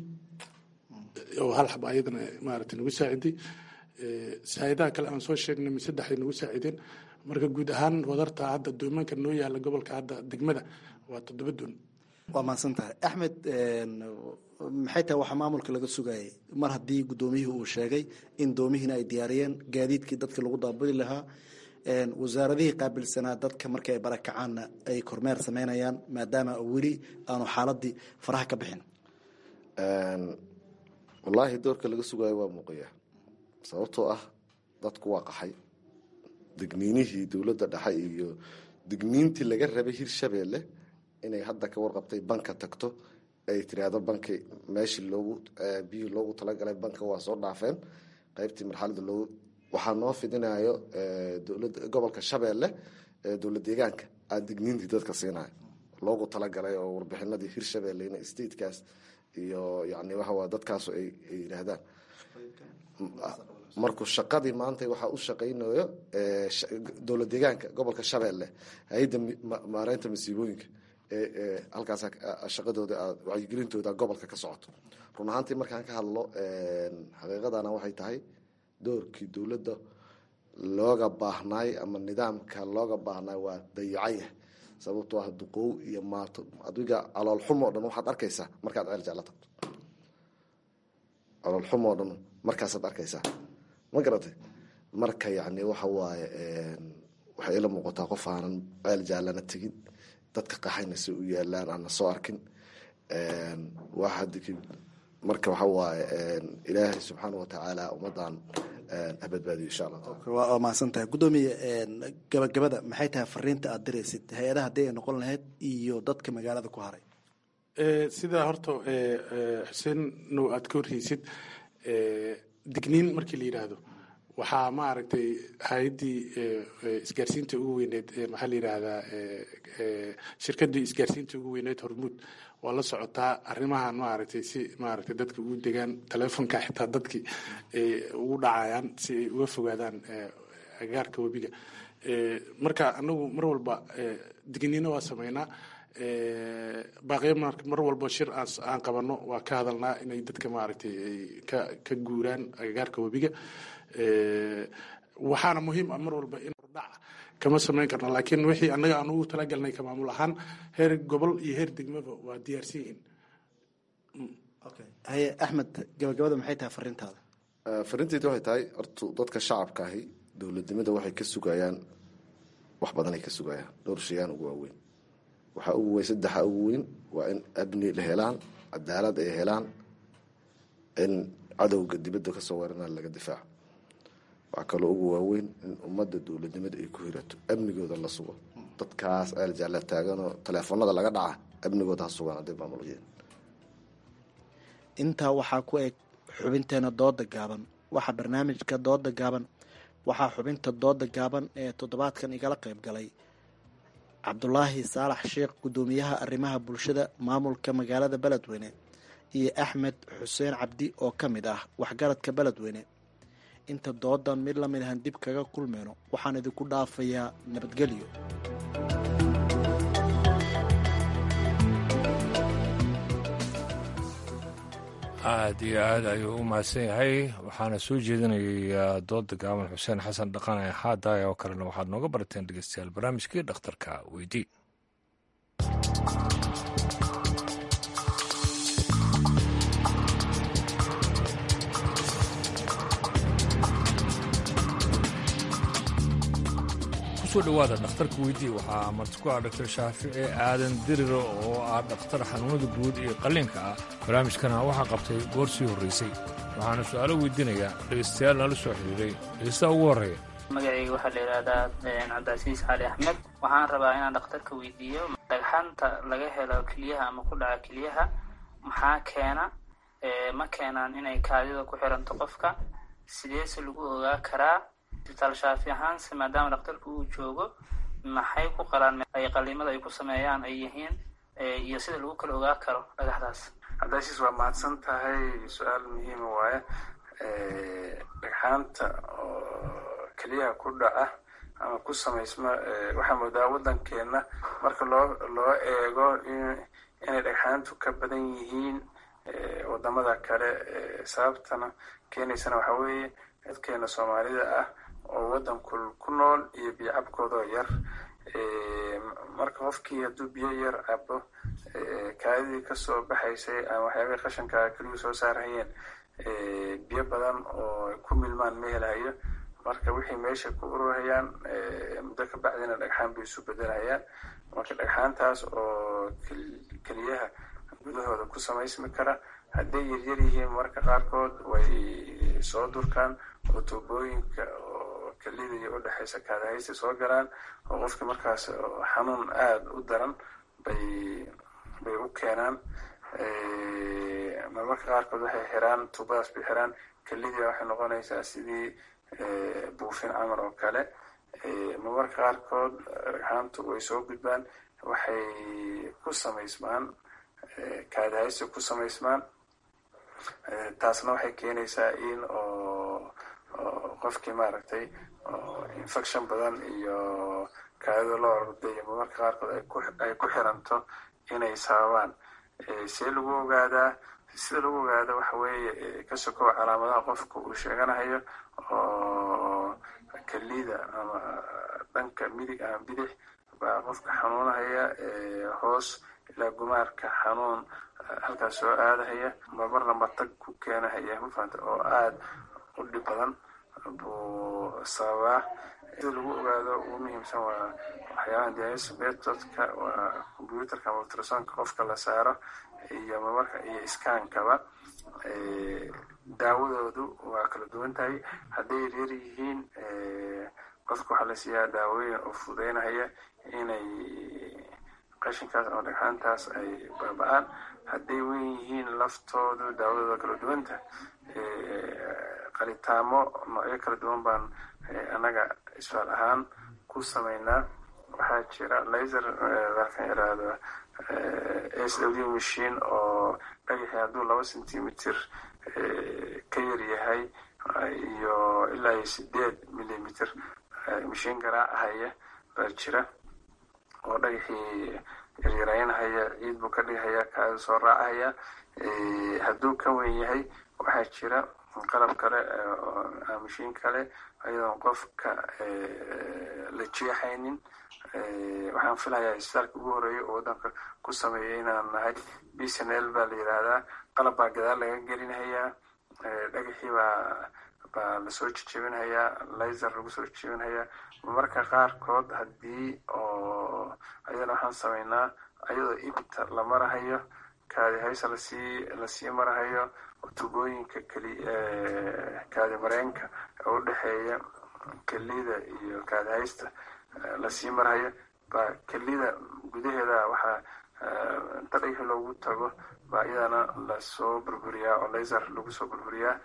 oo hal xaba ayadana maaragtay nagu saaciday hay-adaha kale aan soo sheegnay saddexday nagu saacideen marka guud ahaan wadarta hadda doomanka noo yaala gobolka hadda degmada waa toddoba doon waa mahadsan tahay axmed maxay tahay waxaa maamulka laga sugayay mar haddii guddoomiyihii uu sheegay in doomihiina ay diyaariyeen gaadiidkii dadka lagu daabuli lahaa wasaaradihii qaabilsanaa dadka markii ay barakacaanna ay kormeer sameynayaan maadaama weli aanu xaaladii faraha ka bixin wallaahi doorka laga sugaayo waa muuqaya sababtoo ah dadku waa qaxay degniinihii dowladda dhexe iyo degniintii laga rabay hirshabeelle inay hadda ka warqabtay banka tagto ay tiraahdo banki meeshii loogu biyihii loogu talagalay banka waa soo dhaafeen qaybtii marxalada loogu waxaa noo fidinayo dowlada gobolka shabeelle dowlad deegaanka aa digniintii dadka siinayo loogu talagalay oo warbixinadii hirshabeelle in statekaas iyo yani waxawaa dadkaasu ay yidhaahdaan markuu shaqadii maanta waxaa u shaqaynayo dowlad deegaanka gobolka shabeelle hay-adda maareynta masiibooyinka halkaas shaqadooda wacyigelintooda gobolka ka socoto run ahaantii markaan ka hadlo xaqiiqadana waxay tahay doorkii dowladda looga baahnaay ama nidaamka looga baahnaay waa dayacayah sababtoo ah duqow iyo maato adiga caloolxumo o dhan waxaad arkaysaa markaad ceel jecla tagto caloolxumo o dhan markaasaad arkaysaa ma garatay marka yani waxa waaye waxay ila muuqataa qof aanan ceel jaallana tegin dadka qaxayna si u yaalaan aana soo arkin marka waxa waaye ilaahay subxaana watacaala ummadan habadbaadiyo insha allah waa mahadsan tahay guddoomiye gabagabada maxay tahay fariinta aad diraysid hay-adaha haddii ay noqon lahayd iyo dadka magaalada ku haray sidaa horta xuseen now aad ka horreysid digniin markii la yidhaahdo waxaa maaragtay hay-addii isgaarsiinta ugu weyneyd maxaa la yidhaahdaa shirkadii isgaarsiinta ugu weyneyd hormuud waa la socotaa arrimahan maaragtay si maaragtay dadka ugu degaan telefonka xitaa dadkii ay ugu dhacayaan si ay uga fogaadaan agaarka webiga marka anagu mar walba digniino waa sameynaa baaqiyo mar walba shir aan qabano waa ka hadalnaa inay dadka maaragtay ay ka ka guuraan agagaarka webiga waxaana muhiim ah mar walba in hordhaca kama samayn karno laakiin wixii annaga aan ugu talagalnay ka maamul ahaan heer gobol iyo heer degmaba waa diyaarsan yihiin haye axmed gabagabada maxay tahay fariintaada fariinteyda waxay tahay horta dadka shacabka ahi dowladnimada waxay ka sugayaan wax badanay ka sugayaan dhowr shayaan ugu waaweyn waxaa ugu weyn saddexa ugu weyn waa in abni la helaan cadaalad ay helaan in cadowga dibadda kasoo weerana laga difaaco waxaa kaloo ugu waaweyn in ummadda dowladnimada ay ku hirato amnigooda la sugo dadkaas eeljaala taaganoo teleefonada laga dhaca amnigooda ha sugaan hadday maamuliyeen intaa waxaa ku eg xubinteena dooda gaaban waxaa barnaamijka dooda gaaban waxaa xubinta dooda gaaban ee toddobaadkan igala qayb galay cabdulaahi saalax sheekh guddoomiyaha arrimaha bulshada maamulka magaalada beledweyne iyo axmed xuseen cabdi oo ka mid ah waxgaradka beledweyne inta doodan mid lamid ahan dib kaga kulmeyno waxaan idinku dhaafayaa nabadgelyo aad iyo aad ayuu u mahadsan yahay waxaana soo jeedinayay dooda gaaban xuseen xasan dhaqane haadaay oo kalena waxaad nooga barateen dhegeystayaal barnaamijkii dhakhtarka weydii kusoo dhowaada dhakhtarka weydii waxaa marti ku ah dhaktar shaafici aadan diriro oo ah dhakhtar xanuunada guud iyo qalliinka ah barnaamijkana waxaa qabtay goor sii horraysay waxaana su'aalo weydiinayaa dhegaystayaal nala soo xiriiray dhegeystaha ugu horreeya magacayga waxaa la yidhaahdaa cabdicasiis cali axmed waxaan rabaa inaan dhakhtarka weydiiyo dhagxanta laga helo keliyaha ama ku dhaca keliyaha maxaa keena ma keenaan inay kaadida ku xiranto qofka sideese lagu ogaa karaa isbitaal shaafi ahaanse maadaama dhakhtarka uu joogo maxay ku qalaan ay qaliimada ay ku sameeyaan ay yihiin iyo sida lagu kala ogaa karo dhagaxdaas cabdicasiis waa mahadsan tahay su-aal muhiima waaye dhagxaanta oo keliyaha ku dhaca ama ku samaysma waxaa moodaa waddankeena marka loo loo eego inay dhagxaantu ka badan yihiin wadamada kale sababtana keenaysana waxaa weeye dadkeena soomaalida ah oo waddankul ku nool iyo biyo cabkoodoo yar marka qofkii hadduu biyo yar cabo kaadidii kasoo baxaysay ama waxyaabihii qashanka keliyu soo saarhayeen biyo badan oo ay ku milmaan ma helahayo marka wixii meesha ku ururhayaan muddo ka bacdina dhagxaan bay isu bedelhayaan marka dhagxaantaas oo keliyaha gudahooda ku samaysmi kara hadday yaryar yihiin marka qaarkood way soo durkaan oo tuubooyinka oo kelida iyo udhexaysa kaadahaysta soo galaan oo qofkii markaas xanuun aada u daran bay bay u keenaan marmarka qaarkood waxay xiraan tuubadaas bay xiraan kelidii waxay noqonaysaa sidii buufin camal oo kale marmarka qaarkood dhagxaantu way soo gudbaan waxay ku samaysmaan kaadahaysta ku samaysmaan taasna waxay keenaysaa in oo qofkii maaragtay infection badan iyo kaadida loo orday marmarka qaarkood ay ku xiranto inay sababaan see lagu ogaadaa sida lagu ogaada waxa weeye ka sokow calaamadaha qofka uu sheeganahayo oo kelida ama dhanka midig ama bidix baa qofka xanuunahaya hoos ilaa gumaarka xanuun halkaas soo aadahaya marmarna matag ku keenahaya mafahanta oo aada u dhib badan buu sababaa sida lagu ogaado ugu muhiimsan waa waxyaabaha dialysis methodka waa computerka ama ultrasonka qofka la saaro iyo marmarka iyo iskaankaba daawadoodu waa kala duwan tahay hadday yaryar yihiin qofka waxaa la siiyaa daawooyin oo fududeynahaya inay qashinkaas ama dhagxaantaas ay baaba-aan hadday wen yihiin laftoodu daawadooda kala duwanta qalitaamo noocyo kala duwan baan annaga isfaal ahaan ku sameynaa waxaa jira laser dalkan yaraahdo s w machine oo dhagaxii hadduu laba centimeter ka yar yahay iyo ilaa iyo sideed millimeter mashiin garaacahaya baa jira oo dhagaxii yaryaraynahaya ciid buu ka dhigahaya kaada soo raacahaya hadduu ka wen yahay waxaa jira qalab kale mashiin kale ayadoon qofka la jeexaynin waxaan filayaa isbitaalka ugu horeeya oo waddanka ku sameeyay inaan nahay bsnl baa la yidhaahdaa qalab baa gadaal laga gelinhayaa dhagaxii baa baa lasoo jejebinhayaa laser lagu soo jejebinhayaa marmarka qaarkood haddii oo ayadana waxaan sameynaa ayadoo ibta la marahayo kaadi haysa lasii lasii marahayo tubooyinka keli kaadi mareenka oo udhexeeya kelida iyo kaadi haysta lasii marahayo baa kelida gudaheeda waxaa inta dhagaxi loogu tago baa iyadana lasoo burburiyaa oo laser lagu soo burburiyaa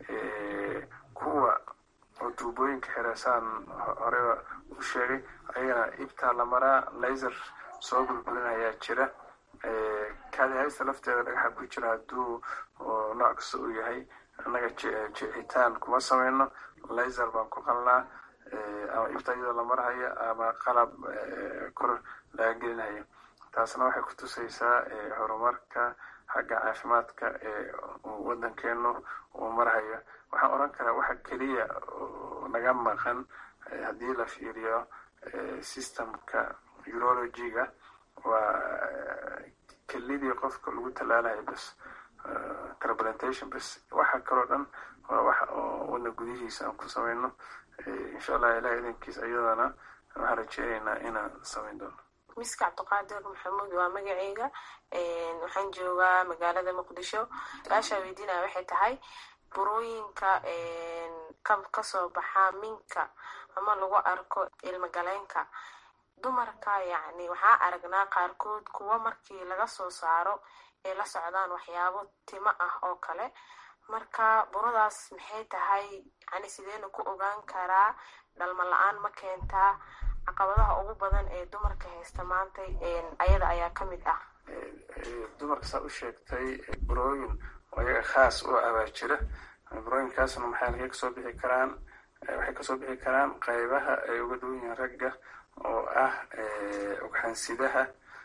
kuwa oo tuubooyinka xiresaan horeba u sheegay ayagana ibtaa la maraa laser soo burburinayaa jira kaadi haysta lafteeda dhagaxa ku jira hadduu nooc kasta uu yahay annaga jeexitaan kuma sameyno laser baan ku qalnaa ama ibta iyadoo la marhayo ama qalab kor laga gelinayo taasna waxay ku tusaysaa horumarka xagga caafimaadka ee waddankeenu uu marhayo waxaan odhan karaa waxa keliya naga maqan haddii la fiiriyo systemka urologiga waa kelidii qofka lagu tallaalayo bas transplantation bas waxa kaloo dhan waa waxa oo wadna gudihiisa aan ku sameyno insha allah ilaah idankiis ayadana waxaan rajeynaynaa inaan sameyn doono miska cabdiqaadir maxamuud waa magaceyga waxaan joogaa magaalada muqdisho su-aashaa weydiinaya waxay tahay burooyinka kasoo baxa minka ama lagu arko ilmagaleenka dumarka yacni waxaa aragnaa qaarkood kuwa markii laga soo saaro ay la socdaan waxyaabo timo ah oo kale marka buradaas maxay tahay yani sideena ku ogaan karaa dhalmo la-aan ma keentaa caqabadaha ugu badan ee dumarka haysta maanta ayada ayaa ka mid ah dumarka saa u sheegtay burooyin oo iyaga khaas u abaa jira burooyinkaasna maxay halkay kasoo bixi karaan waxay kasoo bixi karaan qaybaha ay uga duwan yihiin ragga oo ah ugxansidaha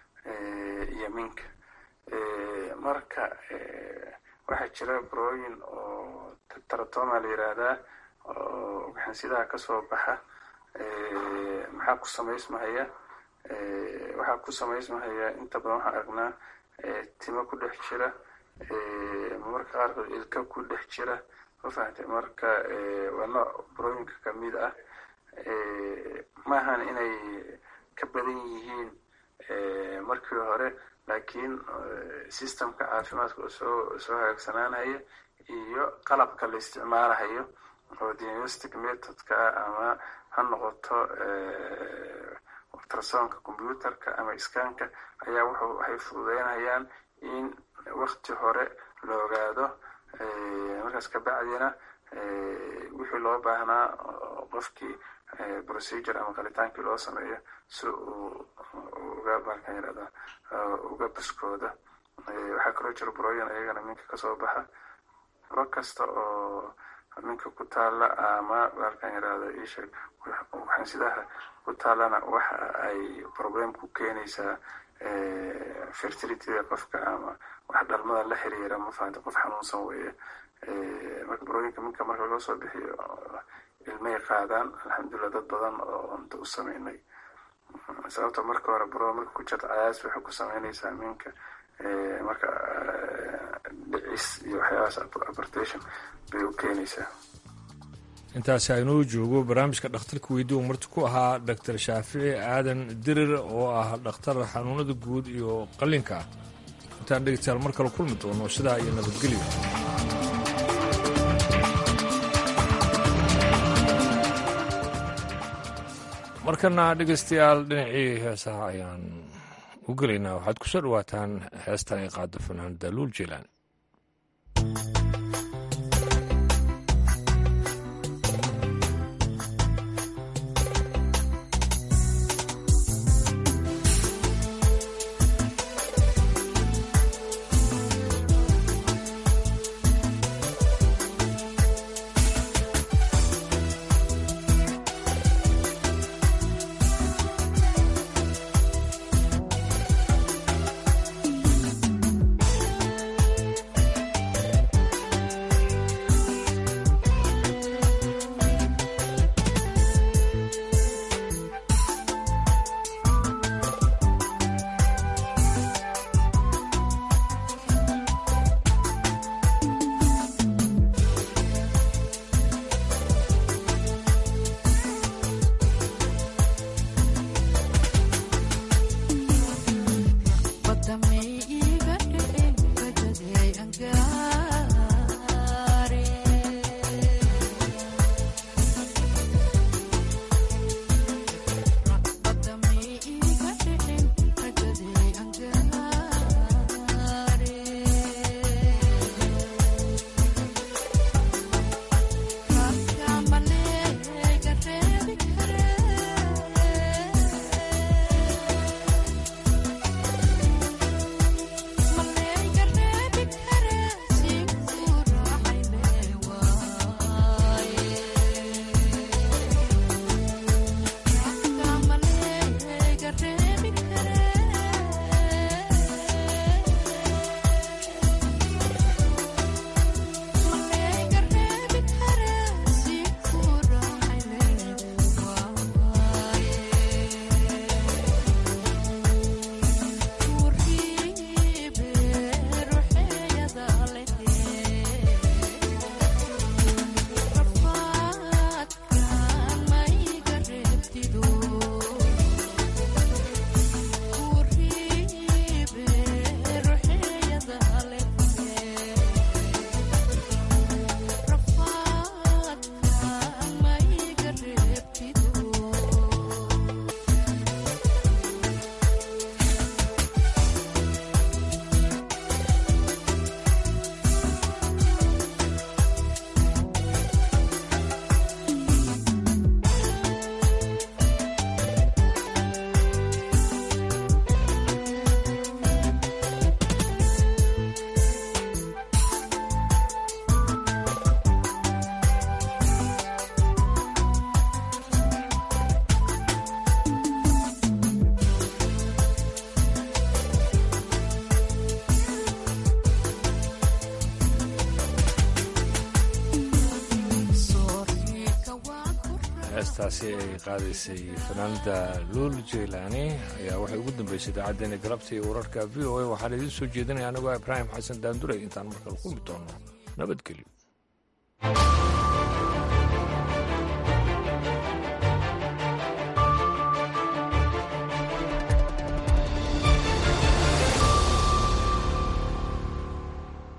iyo minka marka waxaa jira burooyin oo taratoma la yiraahdaa oo ugxansidaha kasoo baxa maxaa ku samaysmahaya waxaa ku samaysmahaya inta badan waxaan aragnaa timo ku dhex jira marmarka qaarkood ilka ku dhex jira ma fahamtay marka waa nooc burooyinka kamid ah maahan inay ka badan yihiin markii hore laakiin systemka caafimaadka oo soo soo hagaagsanaanaya iyo qalabka la isticmaalahayo oo diagnostic methodka ah ama ha noqoto ultrasonka computerka ama iskaanka ayaa wuxuu waxay fududeynayaan in wakti hore la ogaado markaas kabacdina wixii loo baahnaa qofkii procedure ama qalitaankii loo sameeyo si uu uga markaan yirahda uga buskooda waxaa kaloo jira burooyin ayagana minka kasoo baxa buro kasta oo minka ku taala ama markaan yirahda isha waxansidaha ku taalana waxa ay problem ku keenaysaa fertilityda qofka ama wax dhalmada la xiriira ma fahanta qof xanuunsan weeye marka burooyinka minka marka laga soo bixiyo ilmay qaadaan alxamdulilah dad badan oo unta u sameynay sababta marka hore buro marka ku jirta cayaas waxay ku sameynaysaa minka marka dhicis iyo waxyaabahaas abortation bay u keenaysaa intaasi aynuu joogo barnaamijka dhakhtarka weydiiu marti ku ahaa doctor shaafici aadan dirir oo ah dhakhtar xanuunada guud iyo qallinka ah intaan dhegeystayaal mar kale kulmi doono sidaa iyo nabadgelyo markana dhegeystayaal dhinacii heesaha ayaan u gelaynaa waxaad ku soo dhawaataan heestan ay qaado fanaanada luul jilaan Thank heestaasi ay qaadaysay fanaanada luul jeylaani ayaa waxay ugu dambeysay idaacaddeenna galabta iyo wararka v o a waxaan idiin soo jeedinaya anigoo ibraahim xasan daandurey intaan markale kulmi doono nabadgelyo